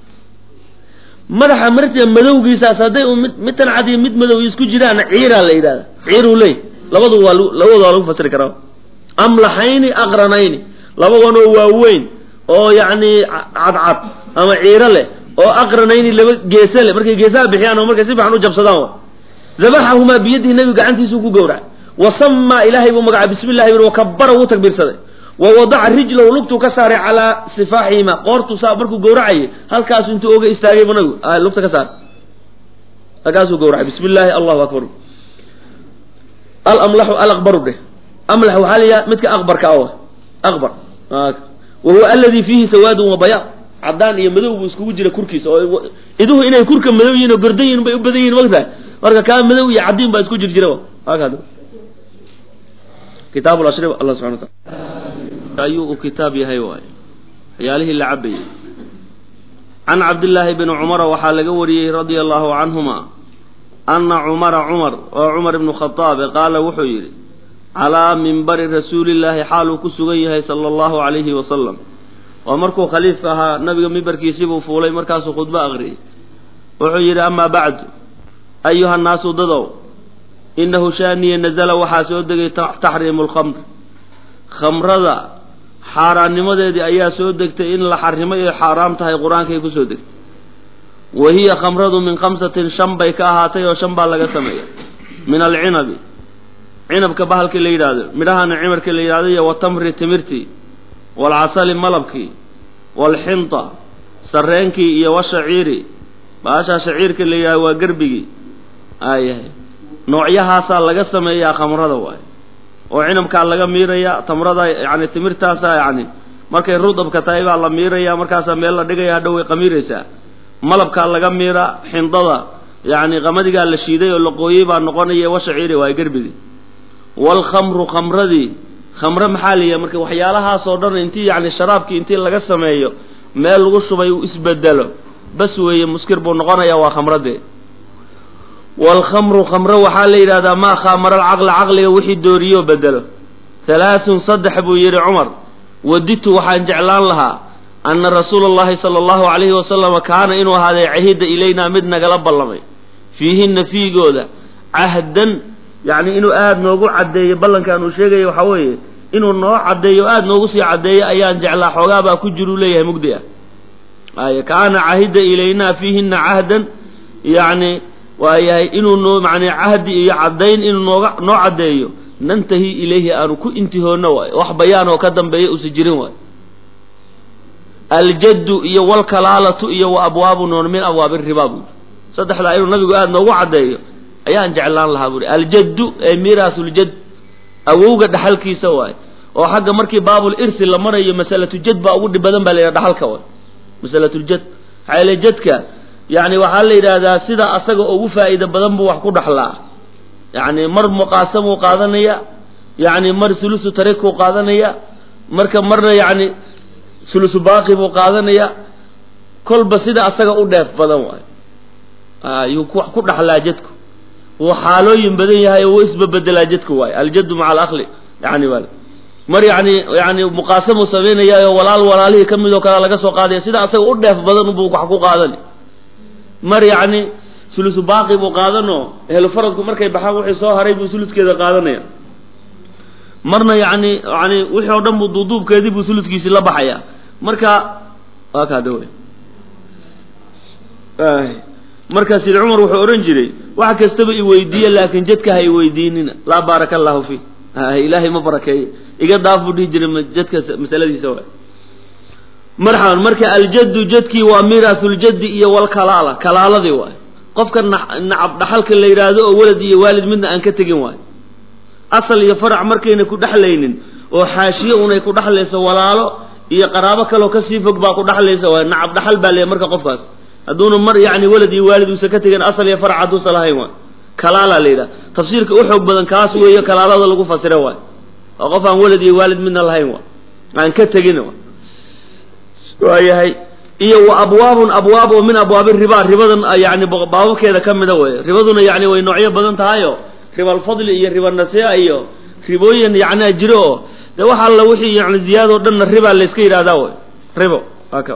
madaxa marta madowgiisaas hadday u mid midtan cad iyo mid madow isku jiraanna ciiraa la yidhahda ciiruu leey labadu waa labadu waa lagu fasiri karaa amlaxayni aqranayni laba wanoo waaweyn oo yacni cadcad ama ciiro leh oo aqranayni laba geese leh markay geesaha bixiyaan oo markay si fiican u jabsadaan wa dabaxahumaa biyadihi nebigu gacantiisuu ku gowracay wasamaa ilaahay buu magacay bismi llahi bir wakabara wuu takbiirsaday wa wadaca rijlahu lugtuu ka saaray calaa sifaaxihima qoortuu saa markuu gowracayay halkaasu intuu oga istaagay bu nabigu lugta ka saaray halkaasuu gowracay bismi llaahi allahu akbar alamlaxu alaqbaru dheh amlax waxaa la yidhaha midka aqbarka awa aqbar wa huwa aladi fiihi sawaadun wa bayaad caddaan iyo madow buu iskugu jira kurkiisa oo iduhu inay kurka madow yihin oo gordan yihin bay u badan yihin magtahay marka kaa madow iyo caddiin baa isku jir jira haka kitaab lashri allah subxana wataala ayuu uu kitaab yahay waay waxyaalihii la cabayey can cabdillaahi bni cumara waxaa laga wariyey radia allahu canhuma ana cumara cumar oo cumar ibnu khataabe qaala wuxuu yidhi calaa minbari rasuulillaahi xaaluu ku sugan yahay sala allahu calayhi wasalam oo markuu khaliifka ahaa nabiga mimbarkiisibuu fuulay markaasuu khudbo aqriyey wuxuu yidhi amaa bacdu ayuha nnaasu dadow inahu shaaniya nazala waxaa soo degay taxriimu lkhamr khamrada xaaraannimadeedii ayaa soo degtay in la xarimay oy xaaraam tahay qur-aankay kusoo degtay wa hiya khamradu min khamsatin shan bay ka ahaatay oo shan baa laga sameeya min alcinabi cinabka bahalkii la yidhaahdo midhahana cimarkii la yidhahdo iyo watamri timirtii waalcasali malabkii waalxinta sarreenkii iyo washaciiri baashaa shaciirka la yidhahdo waa gerbigii aayahay noocyahaasaa laga sameeyaa khamrada waay oo cinabkaa laga miiraya tamrada yani timirtaasaa yani markay rudabka tahay baa la miiraya markaasaa meel la dhigaya hadhow way qamiiraysaa malabkaa laga miira xindada yani qamadigaa la shiiday oo la qooyey baa noqonaya washaciiri waay gerbigii waalkhamru khamradii khamre maxaa la yihaha marka waxyaalahaasoo dhan intii yani sharaabkii intii laga sameeyo meel lagu shubay uu isbedelo bas weeye muskir buu noqonaya waa khamradee waalkhamru khamre waxaa la yidhahdaa maa khaamara alcaqla caqliga wixii dooriyo bedelo halaathun saddex buu yidhi cumar waditu waxaan jeclaan lahaa anna rasuula allahi sala allahu calayhi wasalama kaana inuu ahaaday cahida ilaynaa mid nagala ballamay fiihinna fiigooda cahdan yacni inuu aada noogu caddeeyo ballankaan uu sheegaya waxaa weeye inuu noo caddeeyo aada noogu sii caddeeyo ayaan jeclaa xoogaabaa ku jiruu leeyahay mugdi ah ay kaana cahida ilaynaa fiihinna cahdan yacni waa yahay inuu noo macnaa cahdi iyo caddayn inuu nooga noo caddeeyo nantahi ilayhi aanu ku intihoonno waayo wax bayaan oo ka dambeeya usa jirin waayo aljaddu iyo walkalaalatu iyo wa abwaabu noon min abwaabi riba buuri saddexdaa inuu nabigu aada noogu caddeeyo ayaan jeclaan lahaa buuri aljaddu ee miiraasuljadd awowga dhaxalkiisa waayo oo xagga markii baabul irsi la marayo masalatu jad baa ugu dhib badan baa la yidhaha dhaxalka waay masalatuljad maxaa yeele jadka yani waxaa la yidhaahdaa sida asaga ugu faa'iida badan buu wax ku dhaxlaa yani mar muqaasamuu qaadanaya yani mar sulusu tarikuu qaadanaya marka marna yani sulusu baaqi buu qaadanaya kolba sida asaga u dheef badan waayo ayuu wax ku dhaxlaa jadku wuu xaalooyin badan yahay oo wuu isbabedelaa jadku waayo aljaddu maca alakli yani wal mar yani yani muqaasamuu samaynayaa walaal walaalihii ka mid oo kale laga soo qaadaya sida asaga u dheef badan buu wax ku qaadani mar yacni sulusu baaqi buu qaadanoo ehlu faradku markay baxaan wixii soo haray buu suluskeeda qaadanaya marna yani yani wixii oo dhan buu duuduubkeedii buu suluskiisii la baxaya marka waa kaada wey marka sid cumar wuxuu odhan jiray wax kastaba iweydiiye laakin jadka ha iweydiinina laa baaraka allahu fi ilaahay ma barakeeye iga daaf buu dhihi jiray jadka masaladiisa waay marxaban marka aljaddu jadkii waa miiraahuljaddi iyo walkalaala kalaaladii waay qofka nacab dhaxalka la yidhaahdo oo walad iyo waalid midna aan ka tegin waayo asal iyo farac markayna ku dhexlaynin oo xaashiye unay ku dhexlayso walaalo iyo qaraabo kaloo kasii fog baa ku dhexlaysa waay nacab dhaxal baa leeyahy marka qofkaas hadduuna mar yacni walad iyo waalid uusa ka tegin asal iyo farac hadduusa lahayn waay kalaalaa la yidhaha tafsiirka u xoog badan kaas weeyo kalaalada lagu fasira waay oo qof aan walad iyo waalid midna lahayn wa aan ka tegin wa waayahay iyo wa abwaabun abwaab oo min abwaabi riba ribadan yani baababkeeda ka mida wey ribaduna yani way noocyo badan tahayo riba alfadli iyo riba nasia iyo ribooyin yani jiro oo de wax alla wixii yani ziyaado dhanna riba layska yidhahdaa wey ribo aka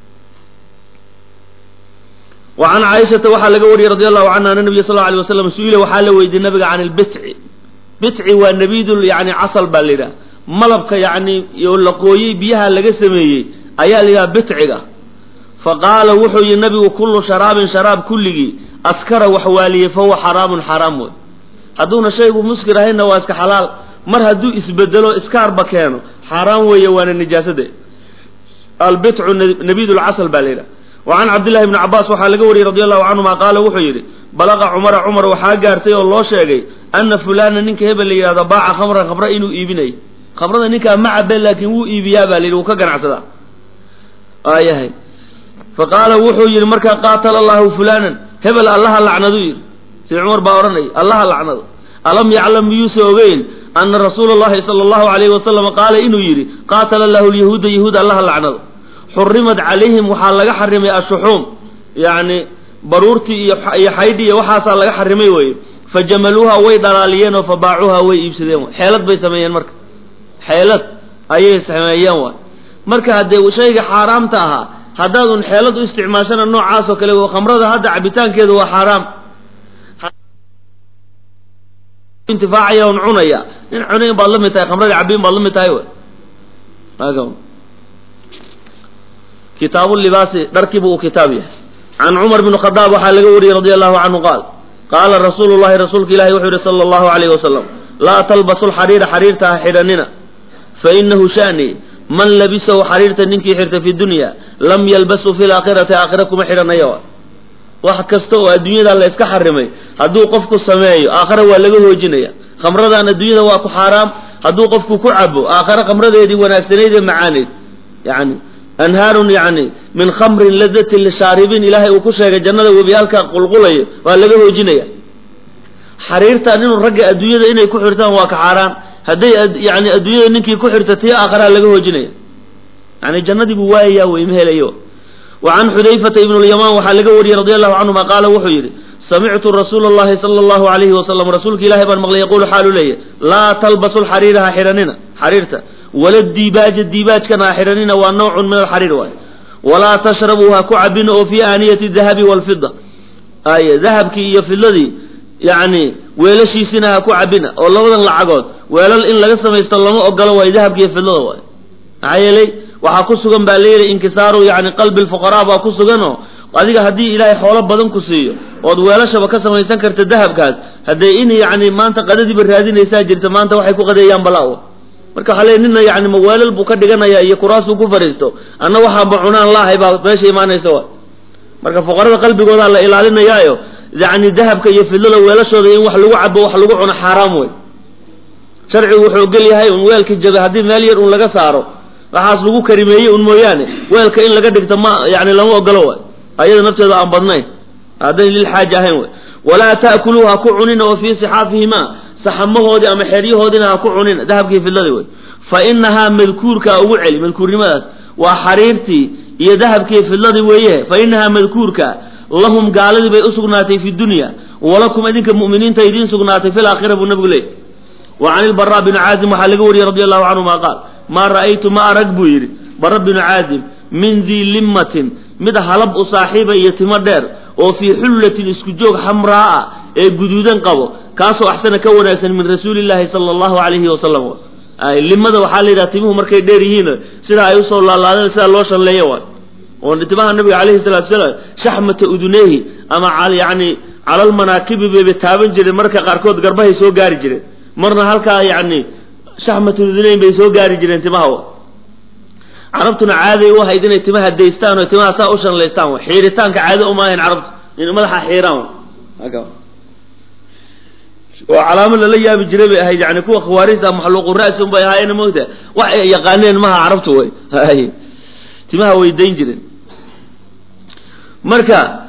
wa can caaishata waxaa laga wariyey radi allahu canha ana nabiya sal alay waslam su-ila waxaa la weydiiyey nabiga can ilbitci bitci waa nabidul yani casal baa la yidhaha malabka yani la qooyey biyaha laga sameeyey ayaa la yidhaha bitciga faqaala wuxuu yihi nabigu kullu sharaabin sharaab kulligii askara wax waaliyey fahuwa xaraamun xaraam wey hadduuna shaygu muskir ahaynna waa iska xalaal mar hadduu isbedelo iskaarba keeno xaaraan weeye waana nijaasade albitcu nabidulcasal baa la yidhaha wa can cabdillahi bni cabaas waxaa laga wariyey radi allahu canhuma qaala wuxuu yidhi balaqa cumara cumar waxaa gaartay oo loo sheegay ana fulana ninka hebel la yidhahdo baaca khamran khamra inuu iibinayo khamrada ninkaa ma cabe laakiin wuu iibiyaa baa la yidhi wuu ka ganacsadaa aayahay faqaala wuxuu yidhi markaa qaatala allahu fulanan hebel allaha lacnadu yidhi sida cumar baa odhanaya allaha lacnado alam yaclam miyuusa ogeyn ana rasuula allahi sala allahu alayhi wasalam qaala inuu yidhi qaatala allahu lyahuuda yahuud allaha lacnado xurimat calayhim waxaa laga xarimay ashuxuum yacni baruurtii iyo iyo xaydhi iyo waxaasaa laga xarimay weye fajamaluuha way dhalaaliyeen oo fabaacuuha way iibsadeen way xeelad bay sameeyeen marka xeelad ayay sameeyeen waay marka haddee shayga xaaraamta ahaa haddaad un xeelad u isticmaashana noocaas oo kale khamrada hadda cabitaankeedu waa xaaraam intifaacaya un cunaya nin cunayn baad la mid tahay khamrada cabiin baad la mid tahay wy kitaabu libaasi dharkiibu uu kitaab yahay can cumar bn khadaab waxaa laga wariyey radi allahu canhu qaal qaala rasuulu llahi rasuulka ilahi wuxuu yihi sala allahu alayh wasalam laa talbasu lxariira xariirta ha xidhanina fainahu shani man labisahu xariirta ninkii xirta fi dunya lam yalbasu fi laakhirati aakhira kuma xidhanaya wax kasta oo adduunyada la iska xarimay hadduu qofku sameeyo aakhira waa laga hoojinaya khamradan adduunyada waa ku xaaraam hadduu qofku ku cabo aakhira khamradeedii wanaagsanayd ee macaaneyd yani anhaarun yani min khamrin ladatin lishaaribiin ilaahay uu ku sheegay jannada webiyaalka qulqulayo waa laga hoojinaya xariirtan inuu ragga adduunyada inay ku xirtaan waa ka xaaraan hadday yani adduunyada ninkii ku xirta tii aakharaa laga hoojinaya yani jannadii buu waayayaa wey ma helayo wa can xudayfata ibn lyamaan waxaa laga wariyey radi allahu canhuma qaala wuxuu yidhi samictu rasuula allahi sala allahu alayhi wasalam rasuulka ilahi baan maqlay yaquulu xaalu leeyahy laa talbasu lxariira ha xidhanina xariirta wala diibaaja diibaajkana ha xidhanina waa nawcun min alxariir waay walaa tashrabuu ha ku cabina oo fii aaniyati dahabi walfida ay dahabkii iyo fidladii yacni weelashiisina ha ku cabina oo labadan lacagood weelal in laga samaysto lama ogolo waayo dahabka iyo fidlada waay maxaa yeelay waxaa ku sugan baa layidhi inkisaaru yani qalbi lfuqaraa baa ku suganoo adiga haddii ilaahay xoolo badan ku siiyo ood weelashaba ka samaysan karta dahabkaas haddee in yani maanta qadadiiba raadinaysaa jirta maanta waxay ku qadeeyaan balaa marka waxaa leey nina yani maweelal buu ka dhiganaya iyo kuraasuu ku fadhiisto anna waxaanba cunaan laahay baa meesha imaanaysa wa marka fuqarada qalbigoodaa la ilaalinayaayo yani dahabka iyo fidlada weelashooda in wax lagu cabo wax lagu cuno xaaraam wey sharcigu wuxuu ogol yahay un weelka jabe haddii meel yar un laga saaro waxaas lagu karimeeyey un mooyaane weelka in laga dhigto ma yani lama ogolo way ayada nafteeda aan badnayn haddayn lilxaaja ahayn wey walaa ta'kuluu ha ku cunina oo fii sixaafihima saxamahoodii ama xeryahoodiina ha ku cunina dahabkii fidladii wey fa inahaa madkuurkaa ugu celi madkuurnimadaas waa xariirtii iyo dahabkii fidladii weeye fa inahaa madkuurka lahum gaaladii bay usugnaatay fi dunya walakum idinka mu'miniinta idiin sugnaatay fi laakhira buu nabigu leeyay wa can ilbaraa bini caazim waxaa laga wariyey radi allahu canhuma qaal maa ra'aytu ma arag buu yidhi bara binu caazim min dii limmatin mid halab u saaxiiba iyo timo dheer oo fii xullatin isku joog xamraa ee guduudan qabo kaasoo axsana ka wanaagsan min rasuuli llaahi sala allahu calayhi wasalam limada waxaa la yidhaha timuhu markay dheer yihiin sidaa ay usoo laalaadeen sidaa loo shalleeyo waay oo timaha nabiga calayhi salatu salaam shaxmata uduneehi ama yani calalmanaakibi bayba taaban jireen marka qaarkood garbahay soo gaari jireen marna halkaa yani shaxmata uduneyn bay soo gaari jireen timaha carabtuna caaday u ahayd inay timaha daystaan oo timaha saa u shanlaystaan xiiritaanka caado uma ahayn carabtu in madaxa xiiraan oo calaamo lala yaabi jiray bay ahayd yani kuwa khawaarijta maxluuqu ra'si un bay ahaayeen moogta wax ay yaqaaneen maha carabtu way timaha way dayn jireen marka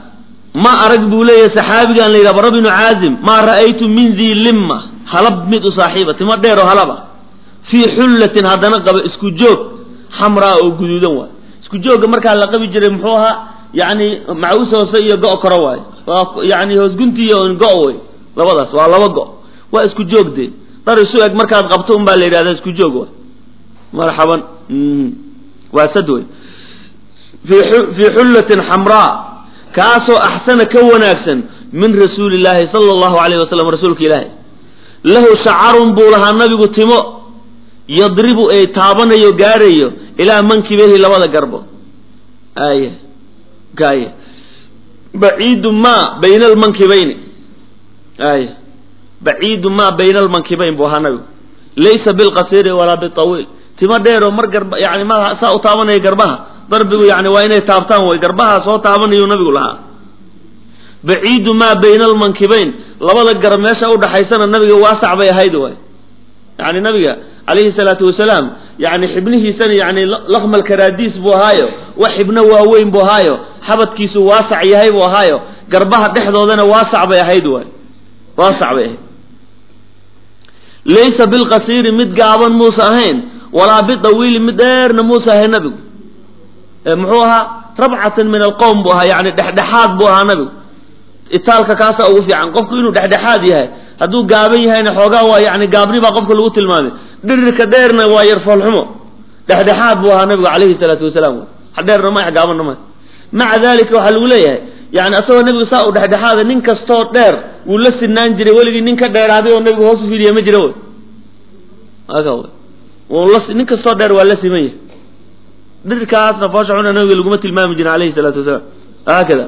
ma arag buu leeyahay saxaabigan la yidhaha bara binu caazim maa ra'aytu min dii limma halab mid u saaxiiba timo dheer oo halaba fii xullatin haddana qaba isku joog xamraa oo guduudan waay isku joogga markaa la qabi jiray muxuu ahaa yacni macaws hoose iyo go' koro waaye waa yani hoosguntiiyo go' wey labadaas waa laba go' waa isku joog dee dhar isu eg markaad qabto un baa la yidhahda isku joog waay marxaban waa sad wey fii xullatin xamraa kaasoo axsana ka wanaagsan min rasuuli illaahi sala allahu alayh wasalam rasuulka ilaahi lahu shacarun buu lahaa nabigu timo yadribu ee taabanayo gaarayo ilaa mankibehi labada garbo aaya gaaya baciidu ma bayna almankibayni aaya baciidu ma bayna almankibayn buu ahaa nabigu laysa bilqasiiri walaa bitawiil timo dheeroo mar garba yani ma saa u taabanaya garbaha darbigu yani waa inay taabtaan way garbaha soo taabanayuu nabigu lahaa baciidu maa bayna almankibayn labada garab meesha udhaxaysana nabiga waasac bay ahayd waay yani nabiga calayhi salaatu wasalaam yani xibnihiisana yani lakmal karaadiis buu ahaayo wax xibno waaweyn buu ahaayo xabadkiisu waasac yahay buu ahaayo garbaha dhexdoodana waasac bay ahayd waay waasac bay ahayd laysa bilqasiiri mid gaaban muusa ahayn walaa bidawiili mid dheerna muusa ahayn nabigu muxuu ahaa rabcatan min alqowm buu ahaa yani dhexdhexaad buu ahaa nabigu itaalka kaasaa ugu fiican qofku inuu dhexdhexaad yahay hadduu gaaban yahayna xoogaa waa yani gaabni baa qofka lagu tilmaamay dhirirka dheerna waa yar foolxumo dhexdhexaad buu ahaa nabigu calayhi salaatu wasalaam dheerna ma gaabanna ma maca dalika waxaa lagu leeyahay yani asagoo nabigu saa u dhexdhexaada nin kastoo dheer wuu la sinaan jiray weligii nin ka dheeraaday oo nabigu hoos u fidiya ma jira wy aka wy nin kastoo dheer waa la siman yahay dhirkaasna foosha xuna nabiga laguma tilmaami jirin alayhi salaatu wasalaam haakada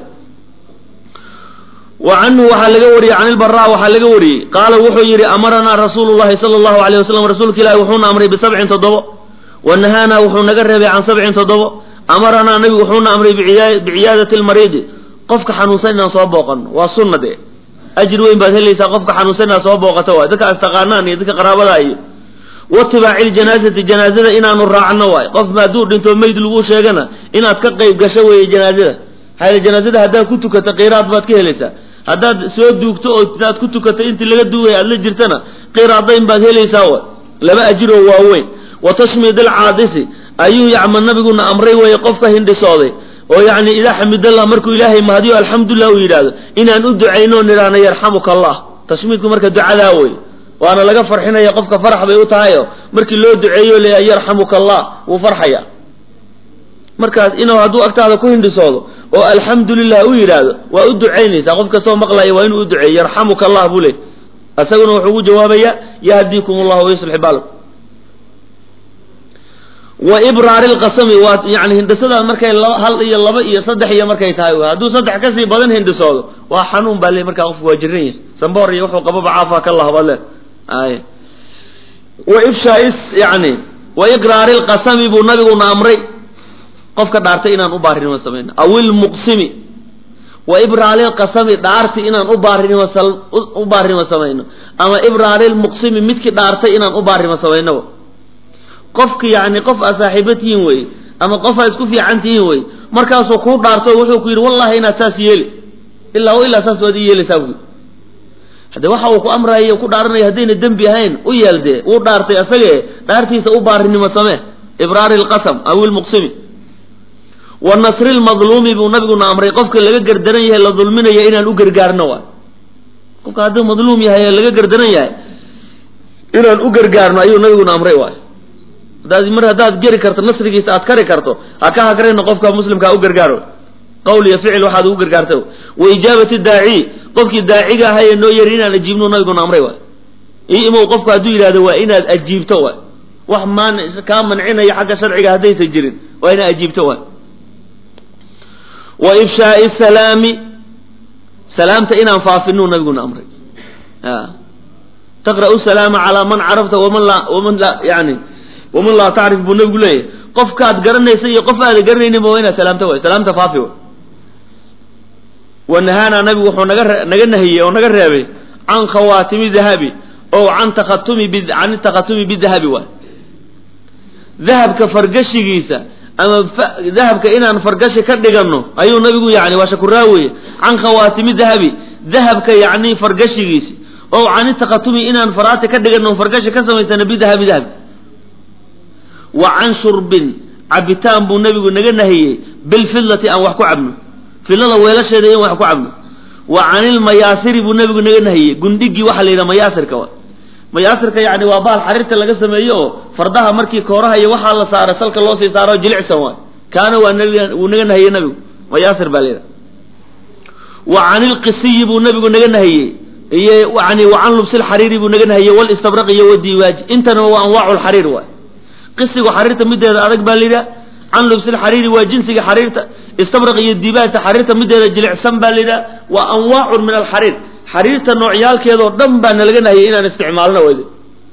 wa canhu waxaa laga wariyey can ilbara waxaa laga wariyey qaala wuxuu yidhi amaranaa rasuulu llahi sala allahu alayh wasalam rasuulka ilahi wuxuuna amray bisabcin toddobo wa nahaanaa wuxuu naga reebay can sabcin toddobo amaranaa nabigu wuxuuna amray biciyaadati lmariidi qofka xanuunsan inaan soo booqano waa sunna dee ajir weyn baad helaysaa qofka xanuunsan inaad soo booqato waay dadka astaqaanaan iyo dadka qaraabada iyo watibaaci ljanaazati janaazada inaanu raacno waay qof hadduu dhinto meyd lagu sheegana inaad ka qayb gasho weeye janaazada maxaa janaazada haddaad ku tukato qiraad baad ka helaysaa haddaad soo duugto oo inaad ku tukato intii laga duugay aad la jirtana qiraadayn baad helaysaa waay laba ajiroo waaweyn wa tashmid alcaadisi ayuu yacma nabiguna amray weeye qofka hindhisooday oo yacni idaa xamidallah markuu ilaahay mahadiyo alxamdulilah uu yidhaahdo inaan u ducayno nidhaahno yarxamuka allah tashmiidku marka ducadaa wey waana laga farxinaya qofka farax bay u tahayo markii loo duceeyo leeyahay yarxamuka allah wuu farxaya markaas inuu hadduu agtaada ku hindhisoodo oo alxamdu lilah u yidhaahdo waa u ducaynaysaa qof kastoo maqlaya waa inuu u duceeyo yarxamuka allah buu leey isaguna wuxuu ugu jawaabaya yahdiikum allah wayuslix baalakum wa ibraari lqasami waa yani hindhisada markay hal iyo laba iyo saddex iyo markay tahay hadduu saddex kasii badan hindhisoodo waa xanuun baa le markaa qofku waa jiran yahay samboor iyo wuxuu qababa caafa ka lahaba le ay wa ifshaais yani wa iqraari lqasami buu nabiguna amray qofka dhaartay inaan u baarinimo samayno aw ilmuqsimi wa ibraari lqasami dhaarti inaan u baarinimo u baarinimo samayno ama ibraari lmuqsimi midkii dhaartay inaan u baarinimo samayno qofka yani qof aa saaxiiba tihiin wey ama qof aa isku fiican tihiin wey markaasuu kuu dhaarto wuxuu ku yidhi wallahi inaad saas yeeli ilaa ilaa saas waad i yeelaysaa bu hade waxa uu ku amraya ku dhaaranaya haddayna dembi ahayn u yeel dee wuu dhaartay asagee dhaartiisa u baarinimo samee ibraari lqasam aw ilmuqsimi wa nasri lmadluumi buu nabiguna amray qofka laga gardaran yahay la dulminaya inaan u gargaarno waay qofka hadduu madluum yahay ee laga gardaran yahay inaan u gargaarno ayuu nabiguna amray waay hadaad mar haddaad geri karto nasrigiisa aad kari karto ha ka hagrayno qofka muslimka ha u gargaaro qowl iyo ficil waxaad ugu gargaarta wa ijaabati daaci qofkii daaciga ahaa ee noo yari inaan ajiibno nabiguna amray waay io imow qofku hadduu yidhahdo waa inaad ajiibto waay wax maan kaa mancinaya xagga sharciga haddaysan jirin waa inaad ajiibto waay wa ifshaai salaami salaamta inaan faafinuu nabiguna amray taqra'u salaama calaa man carafta waman laa waman laa yani waman laa tacrif buu nabigu leeyahay qofkaad garanaysa iyo qof aada garanayninba waa inaad salaamta waay salaamta faafi way wa nahaanaa nabigu wuxuu naga naga nahiyey oo naga reebay can khawaatimi dahabi oo can takhatumi can takhatumi bidahabi waay dahabka fargashigiisa ama dahabka inaan fargashi ka dhiganno ayuu nabigu yani waa shakuraawiye can khawaatimi dahabi dahabka yacni fargashigiisi oo cani takatumi inaan faraati ka dhiganno fargashi ka samaysana bidahabi dahabki wa can shurbin cabitaan buu nabigu naga nahiyey bilfidlati aan wax ku cabno fidlada weelasheeda in wax ku cabno wa canilmayaasiri buu nabigu naga nahiyey gundhigii waxaa la yidhaha mayaasirka wa mayaasirka yani waa bahal xariirta laga sameeyo oo fardaha markii kooraha iyo waxaa la saara salka loo sii saaro jilicsan waay kaana waa nabig wuu naga nahiyey nabigu mayaasir baa layidhaha wa canilqisiyi buu nabigu naga nahiyey iyo yani wa can lubsilxariiri buu naga nahiyey walistabraq iyo wadiwaaji intana waa anwaacu lxariir waay qisigu xariirta mideeda adag baa layidhaha can lubsilxariiri waa jinsiga xariirta istabraq iyo dibaajta xariirta mideeda jilicsan baa layidhaha waa anwaacun min alxariir xariirta noocyaalkeedoo dhan baa nalaga nahiyey inaan isticmaalno weyde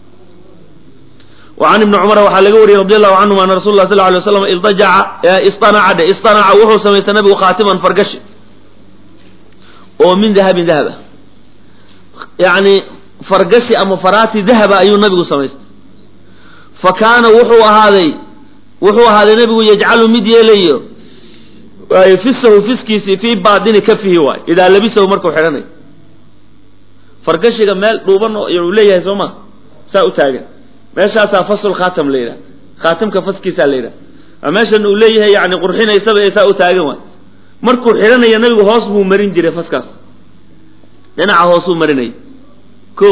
wa can ibni cumar waxaa laga wariyey radi allahu canhum ana rasul lah sal lay slam ildajaca istanaca dhe istanaca wuxuu samaystay nabigu khaatiman fargashi oo min dahabin dahaba yani fargashi ama faraati dahaba ayuu nabigu samaystay fa kaana wuxuu ahaaday wuxuu ahaaday nabigu yajcalu mid yeelayo fisahu fiskiisi fii baatini kafihi waay idaa labisahu markuu xidhanayo fargashiga meel dhuuban uu leeyahay soo ma saa u taagan meeshaasaa fasul khaatam la yidhaha khaatamka faskiisaa la yidhaha meeshan uu leeyahay yani qurxinaysaba ee saa u taagan waay markuu xidhanaya nabigu hoos buu marin jiray faskaas dhinaca hoosuu marinayay ko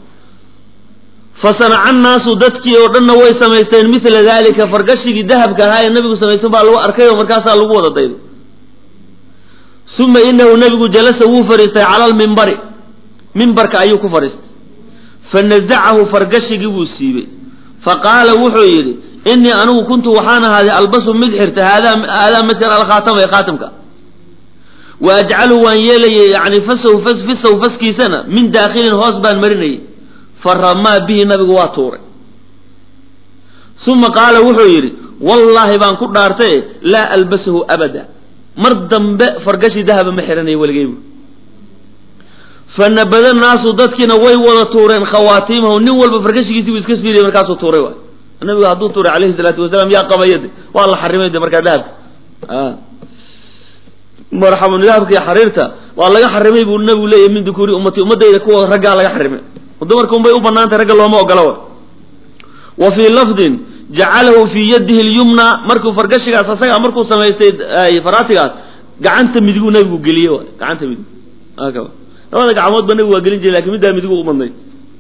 fa sanaca annaasu dadkii oo dhanna way samaysteen mila dalika fargashigii dahabka ahaa ee nabigu samaysan baa lagu arkay oo markaasaa lagu wada daydo uma inahu nabigu jalasa wuu fadhiistay cala almimbari mimbarka ayuu ku fadhiistay fanazacahu fargashigii buu siibey faqaala wuxuu yidhi inii anigu kuntu waxaan ahaaday albasu mid xirta haadaa haadaa midkan alkhaatama ee khaatamka wa ajcalu waan yeelayay yani fasahu fas fisahu faskiisana min daakhilin hoos baan marinayay fa ramaa bihi nabigu waa tuuray uma qaala wuxuu yidhi wallaahi baan ku dhaartaye laa albasahu abada mar dambe fargashi dahaba ma xidhanayo weligeybu fanabada naasu dadkiina way wada tuureen khawaatiimahu nin walba fargashigiisi buu iska fiiriyay markaasuu tuuray waay nabigu hadduu tuuray calayhi salaatu wasalaam yaa qabaya de waa la xarimay de markaa dahabka marxaban dahabka iyo xariirta waa laga xarimay buu nabigu leeyahy min dukuuri ummati ummadayda kuwa raggaa laga xarimay dumarka unbay u banaantay ragga looma ogola wa wa fii lafdin jacalahu fii yadihi lyumna markuu fargashigaas asagaa markuu samaystay faraatigaas gacanta midiguu nabigu geliyey waay gacanta midig labada gacmood ba nabigu waa gelin jiray lakin middaa midigu u badnayd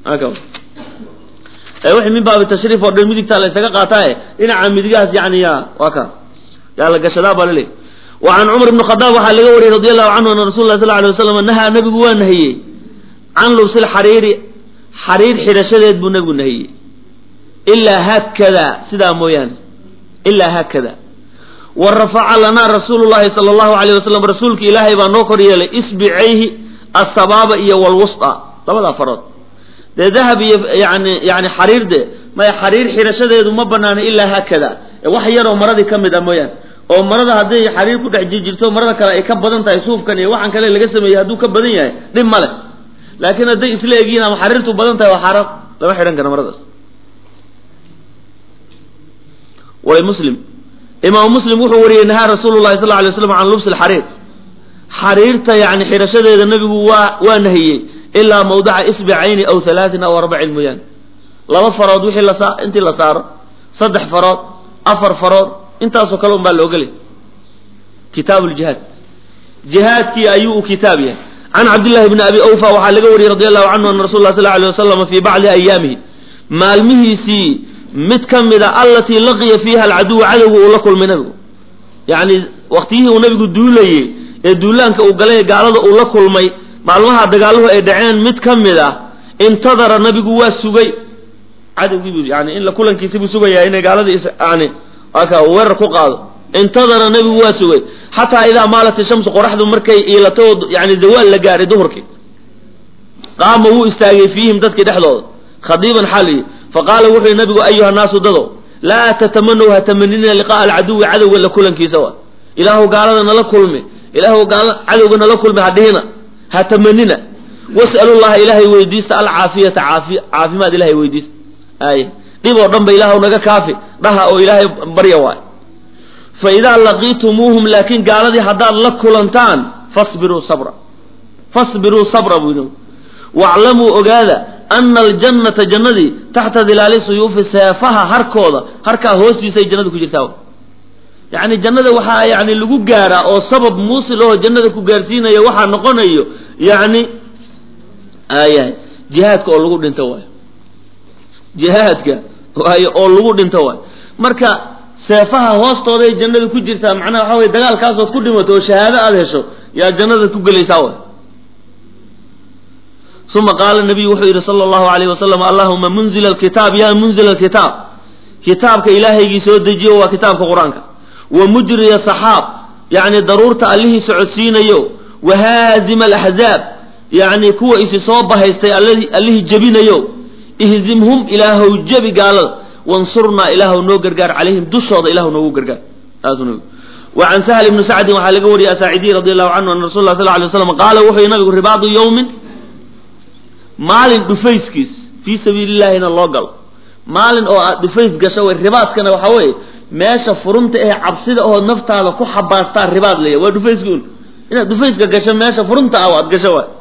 wixii min baabi tashriif oo dhan midigtaa la ysaga qaataaye dhinaca midigahaas yani ya waa ka yaa la gashadaa baa laleey wa can cumar ibni khadaab waxaa laga wariyey radi allahu canhu ana rasul lah sal alay waslam nahaa nabigu waa nahiyey can lubsil xariiri xariir xidhashadeed buu nabigu nahiyey ilaa haakada sidaa mooyaane ilaa haakada wa rafaca lanaa rasuulu llahi sala allahu alayh wasalam rasuulka ilaahay baa noo kor yeelay isbicayhi asabaaba iyo walwusta labadaa farood dee dahab iyo yani yani xariir de maya xariir xidhashadeedu ma banaana ilaa haakada wax yaroo maradii ka mid ah mooyaane oo marada hadday xariir ku dhex jirjirto marada kale ay ka badan tahay suufkan iyo waxaan kale laga sameeyey hadduu ka badan yahay dhib ma leh laakiin hadday isla egyihin ama xariirtu badan tahay waa xaaraam lama xidhan kara maradaas wali muslim imaamu muslim wuxuu wariyey nahaa rasuulu llahi sal alay slam can lubsi lxariir xariirta yani xidhashadeeda nabigu waa waa nahiyey ilaa mawdaca isbicayni aw halaatin aw arbacin mooyaane laba farood wixii la intii la saaro saddex farood afar farood intaasoo kale un baa la ogolay kitaabu ljihaad jihaadkii ayuu u kitaab yahay can cabdillahi bni abi awfa waxaa laga wariyey radi allahu canhu ana rasul lah sal alay wasalam fii bacdi ayaamihi maalmihiisii mid ka mida allatii laqiya fiiha alcaduwa cadowga uu la kulmay nabigu yani waktiyihii uu nabigu duulayey ee duulaanka uu galay gaalada uu la kulmay maalmaha dagaaluhu ay dhaceen mid ka mid ah intadara nabigu waa sugay cadowgiibu yani in la kulankiisi buu sugayaa inay gaaladii yani aka weerar ku qaado intadara nabigu waa sugay xataa idaa maalat ishamsu qoraxdu markay iilato yani zawaal la gaaray duhurkii qaama wuu istaagay fiihim dadkii dhexdooda khadiiban xaliyi faqaala wuxuu yihi nabigu ayuha naasu dado laa tatamanaw ha tamanina liqa'a alcaduwi cadowga la kulankiisa wa ilaahu gaalada nala kulmi ilaahu cadowga nala kulmi hadhihina ha tamanina was'alu llaha ilaahay weydiista alcaafiyata caafi caafimaad ilahay weydiista ay dhib oo dhan ba ilaahu naga kaafi dhaha oo ilaahay barya waay fa idaa laqiitumuuhum laakiin gaaladii haddaad la kulantaan fasbiruu sabra fasbiruu sabra buu yidhi waclamuu ogaada ana aljannata jannadii taxta dilaali suyuufi seefaha harkooda harkaa hoostiisay jannada ku jirtaa yacni jannada waxaa yani lagu gaaraa oo sabab muusil oo jannada ku gaarsiinaya waxaa noqonayo yacni ayahay jihaadka oo lagu dhinto waayo jihaadka waayo oo lagu dhinto waayo marka seefaha hoostooday jannada ku jirtaa macnaha waxa weye dagaalkaasood ku dhimato oo shahaado aada hesho yaa jannada ku gelaysaa way uma qaala nabiyu wuxuu yidhi sala allahu alayh wasalam allahuma munzila alkitaab ya munzila alkitaab kitaabka ilaahaygii soo dejiyo waa kitaabka qur-aanka wa mujriya saxaab yacni daruurta allihii socodsiinayo wa haazima alaxzaab yacni kuwa isi soo bahaystay allihii jebinayo ihzimhum ilaahow jebi gaalada wansurnaa ilaahow noo gargaar calayhim dushooda ilaahow noogu gargaar wa can sahl ibni sacdin waxaa laga wariyay asaacidiy radi allahu canhu ana rasul lah sal lay slam qaala wuxuu yihi nabigu ribaadu yowmin maalin dhufayskiis fii sabiili illahina loo galo maalin oo aad dhufays gasho way ribaadkana waxaa weeye meesha furunta ee cabsida oo naftaada ku xabaastaa ribaad leeya waa dhufayska un inaad dhufayska gasho meesha furunta ah aad gasho waay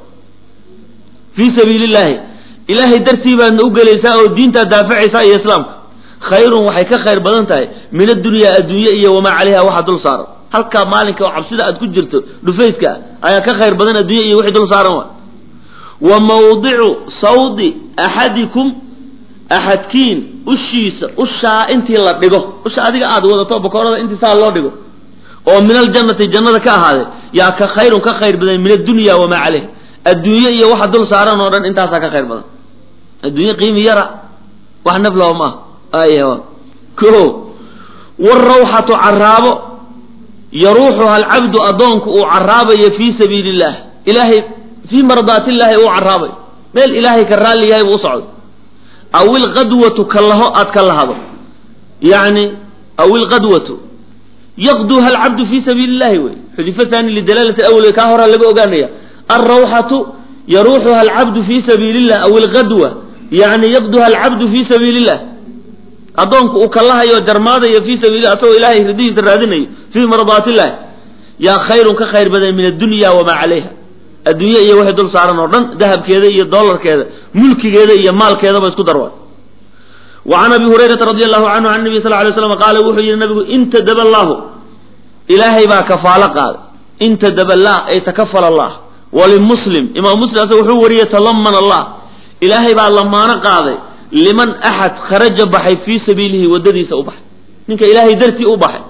fii sabiili illahi ilaahay dartii baadna u gelaysaa oo diintaad daafacaysaa iyo islaamka khayrun waxay ka khayr badan tahay min addunyaa adduunye iyo wamaa calayha waxa dul saaran halkaa maalinka oo cabsida aad ku jirto dhufayska ah ayaa ka khayr badan addunya iyo wixii dul saaran waay wa mawdicu sawdi axadikum axadkiin ushiisa ushaa intii la dhigo usha adiga aad wadato bakoorada intii saa loo dhigo oo min aljannati jannada ka ahaaday yaa ka khayrun ka khayr badan min addunya wamaa caleyh adduunye iyo waxa dul saaran oo dhan intaasaa ka khayr badan adduunye qiimi yara wax naflaho maaha ay ko warawxatu caraabo yaruuxuha alcabdu addoonku uu caraabayo fii sabiili illah ilaahay fii mardaati illaahi uu caraabayo meel ilaahay ka raalli yahay buu u socdo aw ilqadwatu kalaho aad ka lahado yani aw ilqadwatu yaqduha alcabdu fii sabiili illahi wey xudifa thani lidalaalati awle kaa horaa laga ogaanaya alrawxatu yaruuxuha alcabdu fii sabiili illah aw ilqadwa yani yaqduha alcabdu fii sabiili illah addoonku uu kalahayo jarmaadayo fii sabiilillah asagoo ilahay ridihiisa raadinayo fii mardaati illahi yaa khayrun ka khayr badan min addunya wamaa calayha adduunye iyo wixii dul saaran oo dhan dahabkeeda iyo dollarkeeda mulkigeeda iyo maalkeedaba isku darwa wa can abi hurayrata radi allahu canhu can nabi sal lay slam qaala wuxuu yihi nabigu intadaba allahu ilaahay baa kafaalo qaaday intadaba allah ay takafala allah walimuslim imaam muslim asa wuxuu wariyey talaman allah ilaahay baa lamaano qaaday liman axad kharaja baxay fii sabiilihi waddadiisa u baxay ninka ilaahay dartii u baxay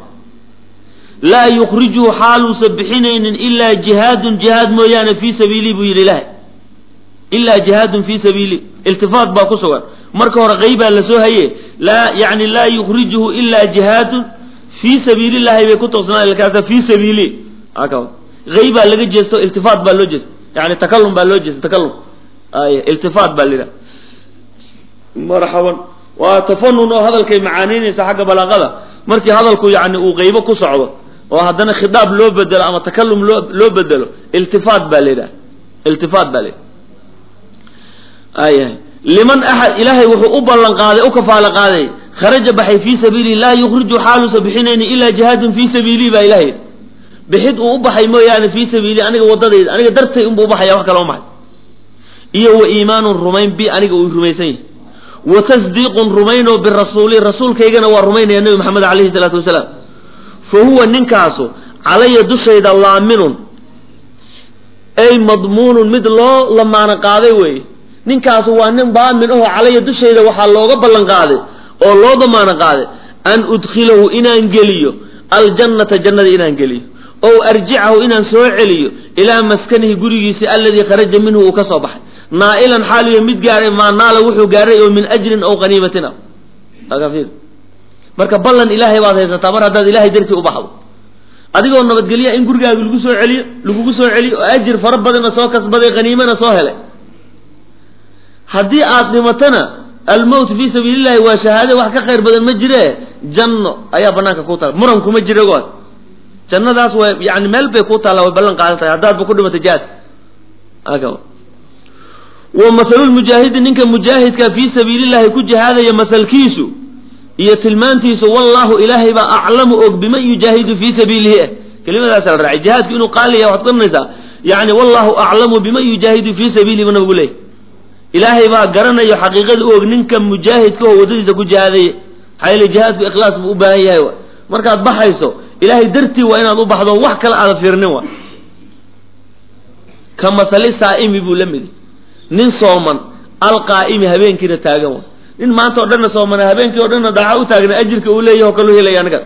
laa yukrijuhu xaaluusa bixinaynin ilaa jihaadun jihaad mooyaane fii sabiilihi buu yidhi ilahay ilaa jihaadun fii sabiili iltifaat baa ku sugan marka hore qeybaa lasoo haye laa yani laa yukrijuhu ilaa jihaadun fii sabiili llahi bay ku toosnaa kaasa fii sabiili qeybaa laga jeesto iltifaat baa loo jeesta yani takalum baa loo jeesta takalum ay iltifaat baa lidhaha marxaban waa tafanun oo hadalkay macaaniinaysa xagga balaaqada markii hadalku yani uu qeybo ku socdo oo haddana khitaab loo bedelo ama takalum loo loo bedelo iltifaat baa la yidhaha iltifaat baa la yidhaha ayahay liman axad ilaahay wuxuu u ballan qaaday u kafaalo qaaday kharaja baxay fii sabiilihi laa yukhriju xaaluusa bixinayni ilaa jihaadun fii sabiilihi baa ilahay bixid uu u baxay mooyaane fii sabiilihi aniga waddadayda aniga dartay unbuu ubaxaya wax kale umaxay iyo wa iimaanun rumayn bi aniga uu rumaysan yahay wa tasdiiqun rumaynoo birasuuli rasuulkaygana waa rumaynaya nebi maxamed calayhi salaatu wasalaam fa huwa ninkaasu calaya dushayda laaminun ay madmuunun mid loo lamaano qaaday weeye ninkaasu waa nin daamin aho calaya dushayda waxaa looga ballan qaaday oo loo damaano qaaday an udkhilahu inaan geliyo aljannata jannada inaan geliyo ow arjicahu inaan soo celiyo ilaa maskanihi gurigiisi alladii kharaja minhu uu ka soo baxay naa'ilan xaaliyo mid gaaray maa naala wuxuu gaaray oo min ajrin aw qaniimatin ah marka ballan ilaahay baad haysataa mar haddaad ilahay dartii u baxdo adigoo nabadgelya in gurigaaga lagu soo celiyo lagugu soo celiyo oo ajir fara badanna soo kasbaday qaniimana soo helay haddii aad dhimatana almowt fii sabiili llahi waa shahaade wax ka khayr badan ma jire janno ayaa banaanka ku taala muran kuma jira go jannadaas waa yani meel bay ku taalla way ballan qaadan tahay haddaadba ku dhimatay jaad wa masalulmujaahidi ninka mujaahidka fii sabiili llahi ku jihaadaya masalkiisu iyo tilmaantiisu wallaahu ilaahay baa aclamu og biman yujaahidu fii sabiilihi ah kelimadaasa la raacay jihaadku inuu qaaliya waxaad garanaysaa yani wallahu aclamu biman yujaahidu fii sabiilihi buu nabigu leeyay ilaahay baa garanayo xaqiiqada u og ninka mujaahidka oo waddadiisa ku jihaadaya maxaa yeele jihaadku ikhlaas buu u baahan yahay wa markaad baxayso ilaahay dartii waa inaad u baxdo wax kale aada fiirnin wa ka masali saa'imi buu la midi nin sooman alqaa'imi habeenkiina taagan wa nin maanta oo dhanna soomana habeenkii o dhanna daaca u taagna ajirka uu leeyahy oo kalu helaya anaga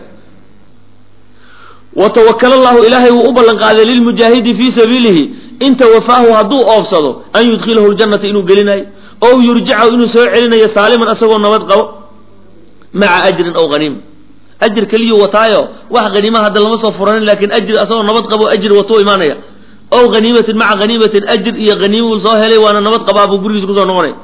wa tawakala allahu ilaahay wuu u ballan qaaday lilmujaahidi fii sabiilihi in tawafaahu hadduu oofsado an yudkhilahu ljannata inuu gelinayo ow yurjicahu inuu soo celinayo saaliman asagoo nabad qabo maca ajrin aw haniima ajir keliyuu wataayo wax haniimaha hadda lama soo furanin lakin ajir asagoo nabad qabo ajir watuu imaanaya ow haniimatin maca haniimatin ajir iyo haniimuu soo helay waana nabad qabaa buu gurigiisa kusoo noqonaya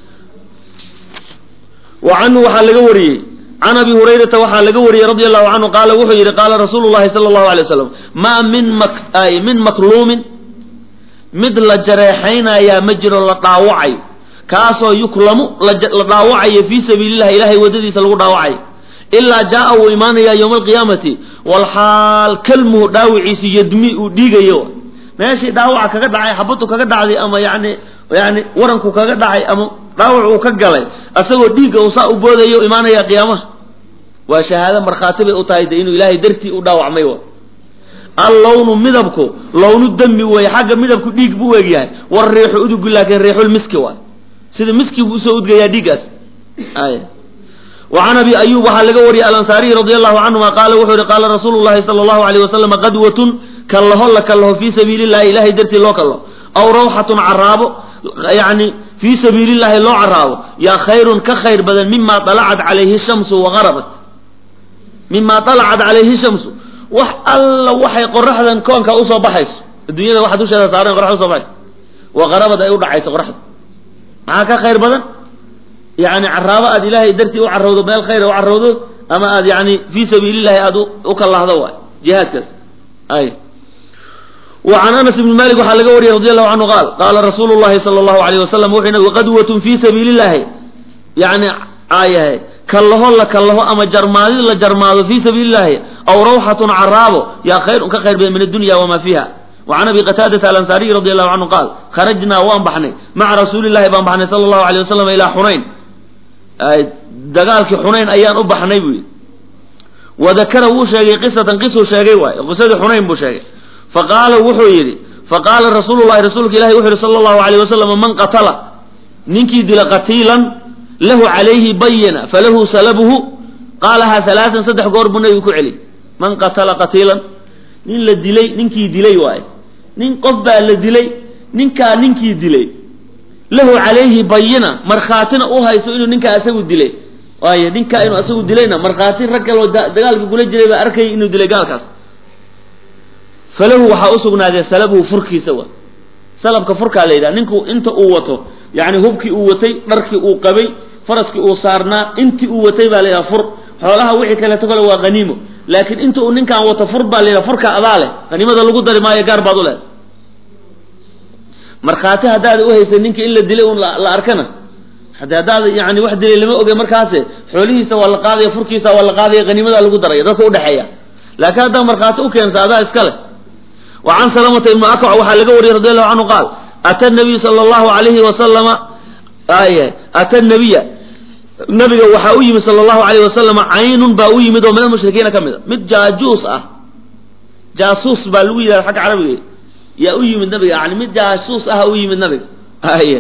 wa canhu waxaa laga wariyey can abi hurayrata waxaa laga wariyey radi allahu canhu qaala wuxuu yidhi qaala rasuulu llahi sala allahu alay waslam maa min min makluumin mid la jareexaynayaa ma jiro la dhaawacayo kaasoo yuklamu la dhaawacayo fii sabiilillahi ilahay waddadiisa lagu dhaawacayo ilaa jaa wuu imaanayaa yowma alqiyaamati walxaal kalmuhu dhaawiciisu yadmi uu dhiigayo meeshii dhaawaca kaga dhacay xabadu kaga dhacday ama yani yani waranku kaga dhacay ama dhaawac uu ka galay asagoo dhiigga uu saa u boodayo imaanaya qiyaamaha waa shahaado markhaati bay u tahay de inuu ilaahay dartii u dhaawacmay wa allawnu midabku lawnu dami weeye xagga midabku dhiig buu eg yahay war riixu udugu laakiin riixul miski waay sida miski buu usoo udgayaa dhiiggaas ay wa can abi ayub waxaa laga wariyey alansaariyi radi allahu canhuma qaala wuxuu yihi qaala rasuulu llahi sala allahu alayh wasalam qadwatun kallaho la kallaho fii sabiili llahi ilahay dartii loo kallaho aw rawxatun caraabo yani fii sabiili llahi loo caraabo yaa khayrun ka khayr badan mima alacat calayhi shamsu wagarabat mima alacat calayhi shamsu wax alla waxay qoraxdan koonka usoo baxayso adduunyada waxa dusheeda saaran qoraxda usoo baxayso waqarabad ay u dhacayso qoraxda maxaa ka khayr badan yani caraabo aad ilaahay dartii u carowdo meel khayra u carowdo ama aad yani fii sabiili llahi aad u kallahdo waay jihaadkaas ay وعن أنس بن مالك waxaa laga wariyay رضي الله عنه قال قال رsuuل اللhi صلى الله عليه وسلم wuxuu nabg qadوة في سبيiل اللahi yani aayahay kallaho la kallaho ama jarmaadid la jarmaado fii sabiili الlahi aw rawxaة caraabo yaa khayrun ka khayr badan min الdunya وma fiiha وعن أبي qتاadة الأنصاaري رضي الله عنه قال خرجnaa waan baxnay maعa رasuuل الlahi baan baxnay slى الlaه عليه وسلم ilىa xunayn dagaalkii xunayn ayaan u baxnay bu yidhi وذakra wuu sheegay qisatan qisuu sheegay waay qisadii xunayn buu sheegay faqaala wuxuu yidhi faqaala rasuulu llahi rasuulka ilahi wuxu yihi sala allahu alayh wasalam man qatala ninkii dila qatiilan lahu calayhi bayina falahu salabuhu qaalahaa halaatan saddex goor buu nabigu ku celi man qatala qatiilan nin la dilay ninkii dilay waaye nin qof baa la dilay ninkaa ninkii dilay lahu calayhi bayina markhaatina u hayso inuu ninkaa asagu dilay waaye ninkaa inuu asagu dilayna markhaati rag kaloo dagaalka kula jiray baa arkayay inuu dilay gaalkaas falahu waxaa usugnaadee salabuhu furkiisa wa salabka furkaa la yidhaha ninku inta uu wato yani hubkii uu watay dharkii uu qabay faraskii uu saarnaa intii uu watay baa la yidhaha fur xoolaha wixii kaleeto kale waa haniimo laakiin inta uu ninkaan wato fur baa la yidhaha furka adaa leh haniimada lagu dari maayo gaar baad u leh markhaati haddaad uhaysa ninka in la dilay un la arkana hade haddaad yani wax dilay lama oge markaase xoolihiisa waa la qaadaya furkiisa waa la qaadaya haniimadaa lagu daraya dadka udhexeeya laakiin haddaa markhaati ukeensa adaa iska leh وعن سلمة بن أكوع waxaa laga wariyey رضي الله عنه قال أtى النبي صلى الله عليه وسلم أtى النبي nabiga waxaa u yimid sala allahu alayh wasalam caynun baa u yimid oo min almushrikiina ka mid a mid jaajuus ah jaasuus baa lagu yidhahda xagga carabiga yaa u yimid nabiga yani mid jaasuus ah u yimid nabiga ay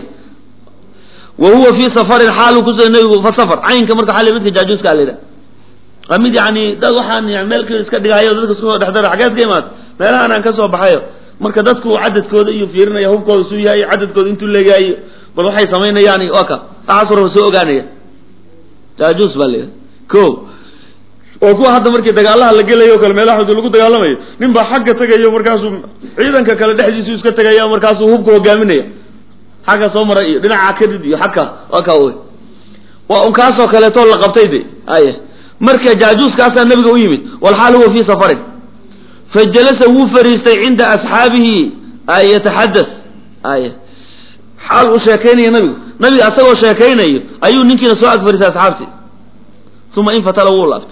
wa huwa fii safarin xaalu kusuga nabigu fa safar caynka marka xali midka jaajuuska la yidhaha waa mid yani dad waxaan meel kale iska dhigayo dadka isku soo dhexdara xageed ka imaad meelahan aan ka soo baxayo marka dadku cadadkooda iyo fiirinaya hubkooda suu yahay cadadkooda intuu leegaayo bal waxay samaynayaan waa ka waxaas warba soo ogaanaya jaajuus baa layidhaha ko oo kuwa hadda markii dagaalaha la gelayo o kale meelaha xud lagu dagaalamayo nin baa xagga tegayo markaasuu ciidanka kale dhexdiisu iska tegaya markaasuu hubka hogaaminaya xagga soo mara iyo dhinaca kadid iyo xagka waa ka wey waa un kaasoo kaleetoo la qabtay de aya marka jaajuuskaasaa nabiga u yimid walxaal huwa fii safarin fajalasa wuu fariistay cinda asxaabihi yataxadas ay xaal uu sheekaynayo nabigu nabiga asagoo sheekaynayo ayuu ninkiina soo ag fariistay asxaabtii uma infatala wuu laabtay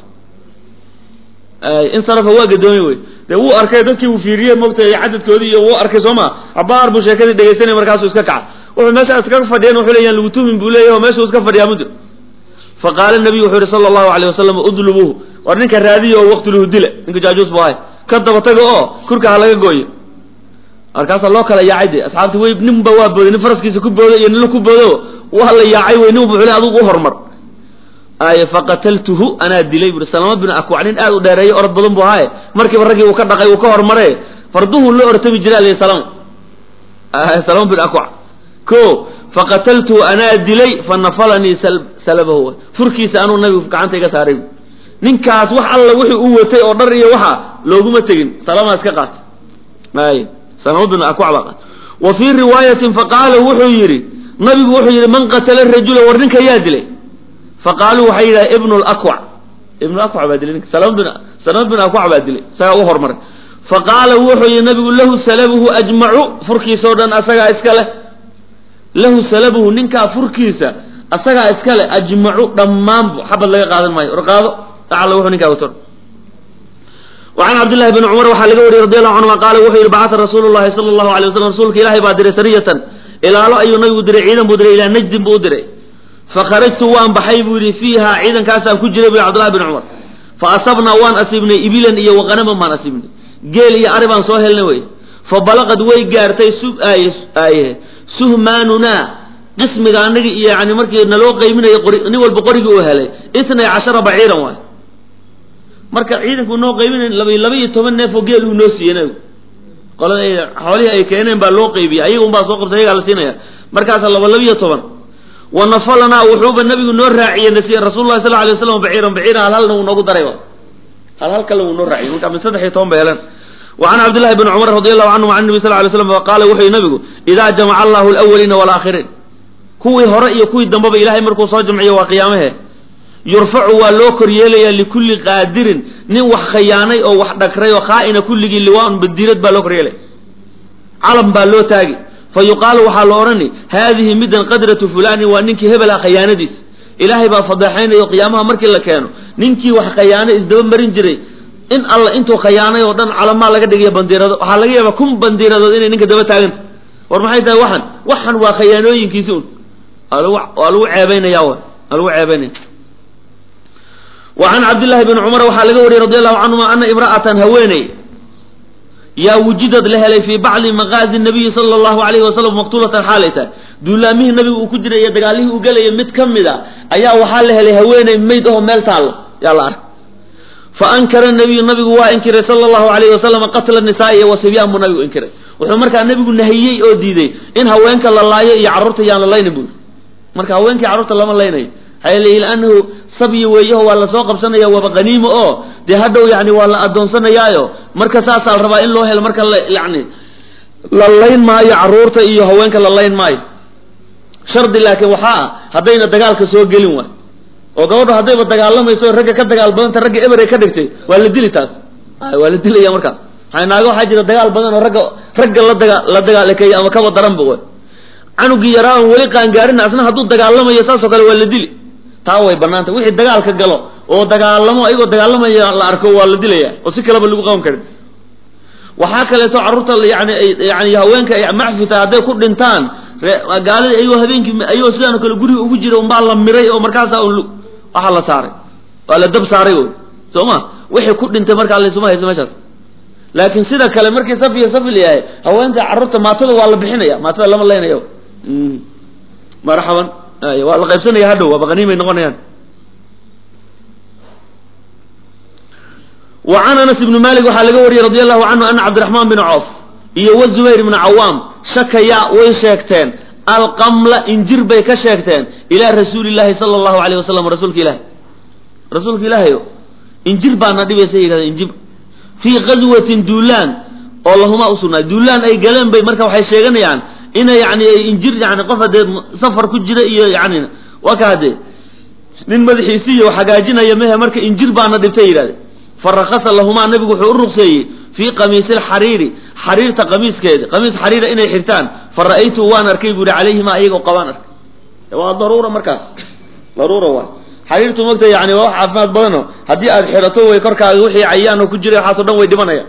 insarafa waa gadoomay wey dee wuu arkay dadkii uu fiiriyey moogtay cadadkoodii iyo wuu arkay soo ma cabaar buu sheekadii dhegaysanay markaasuu iska kaca wuxuu meesha iskaga fadhiyan wuxuu leeyahan lagu tumin buu leeyahy oo meeshuu iska fadhiyaa muddo faqaala nabiyu wuxuu yihi sala allahu alayh wasalam udlubuuhu war ninka raadiya oo waqtuluhu dila ninka jaajuus bu ahay ka daba taga oo kurka ha laga gooyo markaasaa loo kala yaacay de asxaabti wey ninba waa booday nin faraskiisa ku booday iyo nina ku boodo waa la yaacay wey nin bu xule adugu u hormar ay faqataltuhu anaa dilay bui salama bin akwac nin aad u dheereeyo orod badan bu ahaaye markiiba raggii uu ka dhaqay uu ka hormare farduhu la ortami jira al salama salama bin akwac ko faqataltuhu anaa dilay fanafalanii salabahu furkiisa anuu nabigu gacanta iga saaray ninkaas wax alla wixii uu watay oo dhar iyo waxa looguma tegin salama iska qaatay ay salama bin akwac baa qaatay wa fii riwaayatin faqaala wuxuu yidhi nabigu wuxuu yidhi man qatala rajula war ninka yaa dilay faqaaluu waxay yidhaha ibnu lakwac ibnu akwac baa dilay ninka salama bin salama bin akwac baa dilay isagaa u hormaray faqaala wuxuu yihi nabigu lahu salabuhu ajmacu furkiisa o dhan asagaa iska leh lahu salabuhu ninkaa furkiisa asagaa iska leh ajmacu dhammaanbu xabad laga qaadan maayo or qaado acala wuxuu ninkaa wato وعن عبد الله بن عمر waxaa laga wariyey رضي الله عنهma qaala wuxuu yihi bacثa rasuul الlahi salى الlahu عalيه waslم rasuulka ilahay baa diray sariyatan ilaalo ayuu nabigu diray ciidan buu diray ilaa najdin buu u diray fakharajtu waan baxay buu yihi fiiha ciidankaasaan ku jiray bu cbdllahi bn cumar faasabnaa waan asiibnay ibilan iyo waqanaman baan asiibnay geel iyo ari baan soo helnay wey fabalaqad way gaartay suhmaanunaa qismiga anagi iyo yani markii naloo qayminayo nin walba qorigii uu helay itnay cashara baciiran waay marka ciidanku noo qayminay laba laba iyo toban neef oo geel uu noo siiyey nabigu qolada ay xoolihii ay keeneen baa loo qaybiyey ayaga un baa soo qabtay ayagaa la siinaya markaasa laba laba iyo toban wa nafalanaa wuxuuba nabigu noo raaciyey nasiye rasul lahi sal alay waslam baciiran baciiran hal halna wuu noogu daray hal hal kale wuu noo raaciyey marka min saddex iyo toban bay heleen وعن عبد الله بن عمر رضي الله عنه عن النبي صلى الله عليه وسلم قال وحي نبgu إذا جمع الله الأولين والآخرين kuwii hore iyo kuwii dambeba ilahay markuu soo jamciyo waa qiyaamahe yurfacu waa loo kor yeelaya likulli qaadirin nin wax khayaanay oo wax dhagray oo khaa'ina kulligii liwaan badiirad baa loo kor yeelaya calam baa loo taagi fa yuqaalu waxaa la odhani haadihi midan qadratu fulani waa ninkii hebel ah khayaanadiis ilaahay baa fadeexaynayo qiyaamaha markii la keeno ninkii wax khayaanay isdaba marin jiray in alla intuu khayaanay oo dhan calamaa laga dhigayo bandiirado waxaa laga yaabaa kun bandiiradood inay ninka daba taaganta war maxay tahay waxan waxan waa khayaanooyinkiisi un waa lagu ceebaynaya waa lagu ceebaynaya wa can cabdillahi bni cumar waxaa laga wariyey radi allahu canhuma ana imra'atan haweeney yaa wujidad la helay fii bacdi maqaazi nabiyi sala allahu alayhi wasalam maqtuulatan xaalay tahay duulaamihii nabigu uu ku jiray iyo dagaalihii uu gelayay mid ka mid a ayaa waxaa la helay haweeney mayd aho meel taallo yaa la arkay faankara nabiyu nabigu waa inkiray sala allahu alayhi wasalam qatla nisaai wa sibyaan buu nabigu inkiray wuxuu markaa nabigu nahiyey oo diiday in haweenka la laayo iyo carruurta yaan la laynin bui marka haweenkii carruurta lama laynayo maxaa leeyi anahu sabyi weeyaho waa lasoo qabsanaya waaba qaniimo oo dee hadhow yani waa la adoonsanayaayo marka saasaa la rabaa in loo helo marka la yani la layn maayo carruurta iyo haweenka la layn maayo shardi laakiin waxaa ah haddayna dagaalka soo gelin waay oo gabadho haddayba dagaalamayso ragga ka dagaal badanta ragga eber ay ka dhigtay waa la dili taas waa la dilaya markaas maa naago waxaa jira dagaal badan oo ragga ragga la daga la dagaalakeeya ama kaba daranba way canugii yaraa on weli qaangaarin asna hadduu dagaalamayo saasoo kale waa la dili taa way banaanta wixii dagaalka galo oo dagaalamo ayagoo dagaalamaya la arko waa la dilaya oo si kaleba lagu qaban karin waxaa kaleeto carruurta yani yani haweenka ay macfita hadday ku dhintaan gaalida ayagoo habeenkii ayagoo sidaanoo kale guriga ugu jira unbaa la miray oo markaasa waxaa la saaray waa la dab saaray wy soo ma wixii ku dhintay markaa laysuma hayso meeshaas laakiin sida kale markii saf iyo saf layahay haweenta carruurta maatada waa la bixinaya maatada lama laynayo marxaban waa la qaybsanaya hadhow waaba qaniimay noqonayaan wa can anas ibni malik waxaa laga wariyey radi allahu canhu ana cabdiraxmaan bin coof iyo wa zubayr ibna cawaam shakaya way sheegteen alqamla injir bay ka sheegteen ilaa rasuuli llahi sala allahu alayh wasalam rasuulka ilahi rasuulka ilaahayo injir baana dhibaysa yidhahdeen injir fii qaswatin duulaan oo lahumaa usugnaa duulaan ay galeen bay marka waxay sheeganayaan ina yani injir yani qof hadee safar ku jira iyo yani waa ka hadee nin madaxiisiiyo hagaajinaya mehe marka injir baana dhibtay yidhahdeen farakasa lahumaa nabigu wuxuu u ruqseeyey fii qamiisi lxariiri xariirta qamiiskeeda qamiis xariira inay xirtaan fa ra'aytu waan arkay bu yihi calayhima iyagoo qabaan arkay waa daruura markaas daruura waay xariirtu mogta yani waa wax caafimaad badano haddii aad xidhato way korkaaga wixii cayaan oo ku jiray waxaasoo dhan way dhimanaya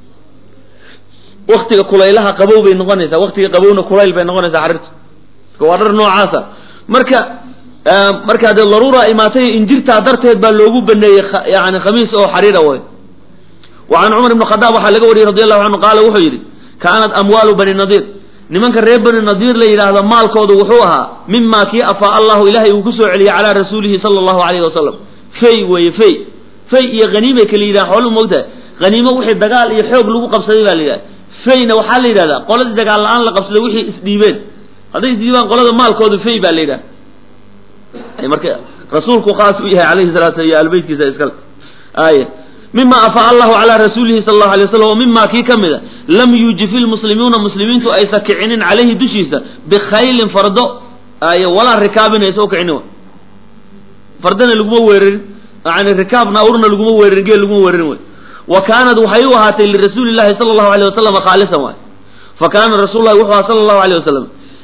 waktiga kulaylaha qabow bay noqonaysaa waktiga qabowna kulayl bay noqonaysaa xariirtu waa dhar noocaasa marka marka dee daruura imaatay injirtaa darteed baa loogu baneeyey yani khamiis oo xariira way wa can cumar ibn khadaab waxaa laga wariyey radi allahu canhu qaala wuxuu yidhi kaanat amwaalu bani nadiir nimanka reer bani nadiir la yidhaahdo maalkoodu wuxuu ahaa mima kii afaa allahu ilahay uu kusoo celiyey calaa rasuulihi sala allahu alayhi wasalam fey weeye fey fey iyo haniimay kala yidhahan xooluu moogtahay haniimo wixii dagaal iyo xoog lagu qabsaday baa la yidhahda feyna waxaa la yidhahdaa qoladii dagaal la-aan la qabsaday wixii isdhiibeen hadday isdhiibaan qolada maalkoodu fey baa la yidhaha marka rasuulku khaas u yahay alayhi salatu iyo albeytkiisa iskale aaya mima afaa allahu calaa rasuulihi sala allahu alay wasalam o mima kii ka mida lam yuujifi lmuslimuuna muslimiintu aysa kicinin calayhi dushiisa bikhaylin fardo ay walaa rikaabin aysa ukicinin fardana laguma weerarin yani rikaabna awrna laguma weerarin geel laguma weerarin wey wa kaanat waxay u ahaatay lirasuuli llahi sala allahu alayh wasalam khaalisan waay fa kaana rasuul lahi wuxuu aha sala allahu alayh wasalam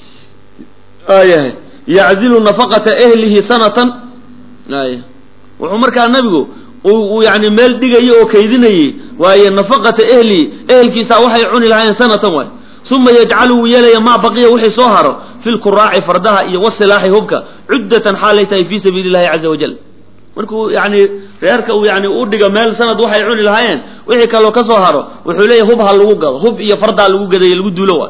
ayahay yaczilu nafaqata ehlihi sanatan ay wuxuu markaa nabigu uu yani meel dhigayay oo kaydinayey waaye nafaqata ehlihi ehelkiisa waxay cuni lahaayeen sanatan waay uma yajcalu wuu yeelaya maa baqiya wixii soo haro fi lkuraaci fardaha iyo wasilaaxi hubka cuddatan xaalay tahay fii sabiili llahi caza wajal markuu yani reerka uu yani u dhigo meel sanad waxay cuni lahaayeen wixii kaloo ka soo haro wuxuu leeyahy hub ha lagu gado hub iyo fardaa lagu gadaye lagu duulo waay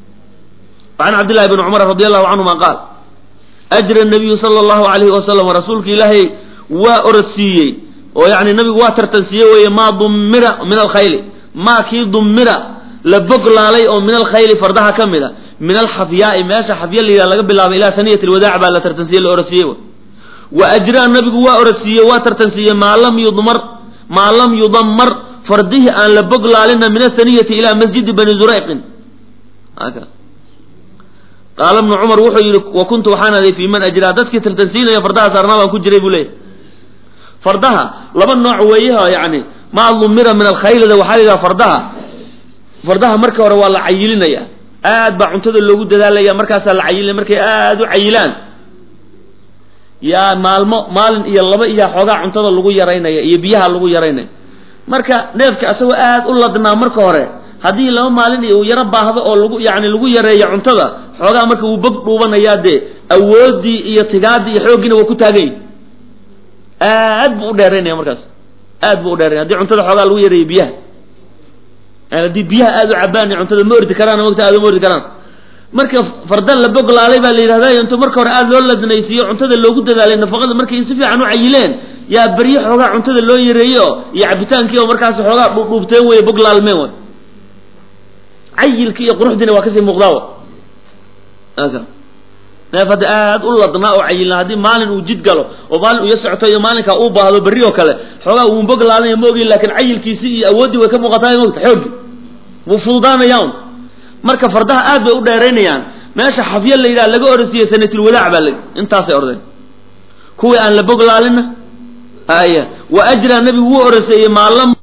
can cabdillahi bni cumar radi allahu canhuma qaal ajra nabiyu sala allahu alayhi wasalam rasuulka ilaahay waa orodsiiyey oo yani nabigu waa tartansiiyey weeye maa dummira min alkhayli maa kii dummira la boglaalay oo min alkhayli fardaha ka mid a min alxafyaai meesha xafya la yidhaha laga bilaabay ilaa saniyat alwadaac baa la tartansiye la orodsiiyey wa ajraa nabigu waa orodsiiyey waa tartansiiyey maa lam yudmar maa lam yudammar fardihii aan la boglaalina min asaniyati ilaa masjidi bani zurayqin qaala bnu cumar wuxuu yidhi wa kuntu waxaan aday fii man ajraa dadkii tartansiinaya fardaha saarnaa baan ku jiray buu leeyahy fardaha laba nooc weeyaha yani maa dumira min alkhaylida waxaa la yidhaha fardaha fardaha marka hore waa la cayilinaya aad baa cuntada loogu dadaalaya markaasaa la cayilinaya markay aad u cayilaan yaa maalmo maalin iyo laba iyo xoogaa cuntada lagu yaraynaya iyo biyaha lagu yaraynaya marka neefka asagoo aad u ladnaa marka hore haddii laba maalin uu yaro baahdo oo lagu yani lagu yareeyo cuntada xoogaa marka wuu bog dhuubanayaa dee awooddii iyo tigaadii iyo xooggiina waa ku taagany aad buu u dheeraynaya markaas aad buu u dheeraynaya hadii cuntada xoogaa lagu yareeyo biyaha yani haddii biyaha aad u cabaan cuntada ma ordi karaan mogta aad uma ordi karaan marka fardan la boglaalay baa la yidhahda intuu marka hore aada loo ladnaysiiyo cuntada loogu dadaalay nafaqada markay si fiican u cayileen yaa beryo xoogaa cuntada loo yareeyo iyo cabitaankii oo markaas xoogaa dhuudhuubteen wey boglaalmeen way cayilki iyo quruxdiina waa kasii muuqdaawa neef hadda aad u ladnaa oo cayilnaa haddii maalin uu jid galo oo maalin uu ya socto iyo maalinkaa uu baahdo berri oo kale xoogaa wuu boglaalanaya ma ogeyn laakiin cayilkiisii iyo awooddii way ka muuqataa mogta xoogi wuu fududaanaya un marka fardaha aad bay u dheeraynayaan meesha xafyo la yidhaha laga orosiiyey sanatulwadaac baa la intaasay ordeen kuwii aan la boglaalina aya wa ajraa nabigu wuu oroseeyey maalam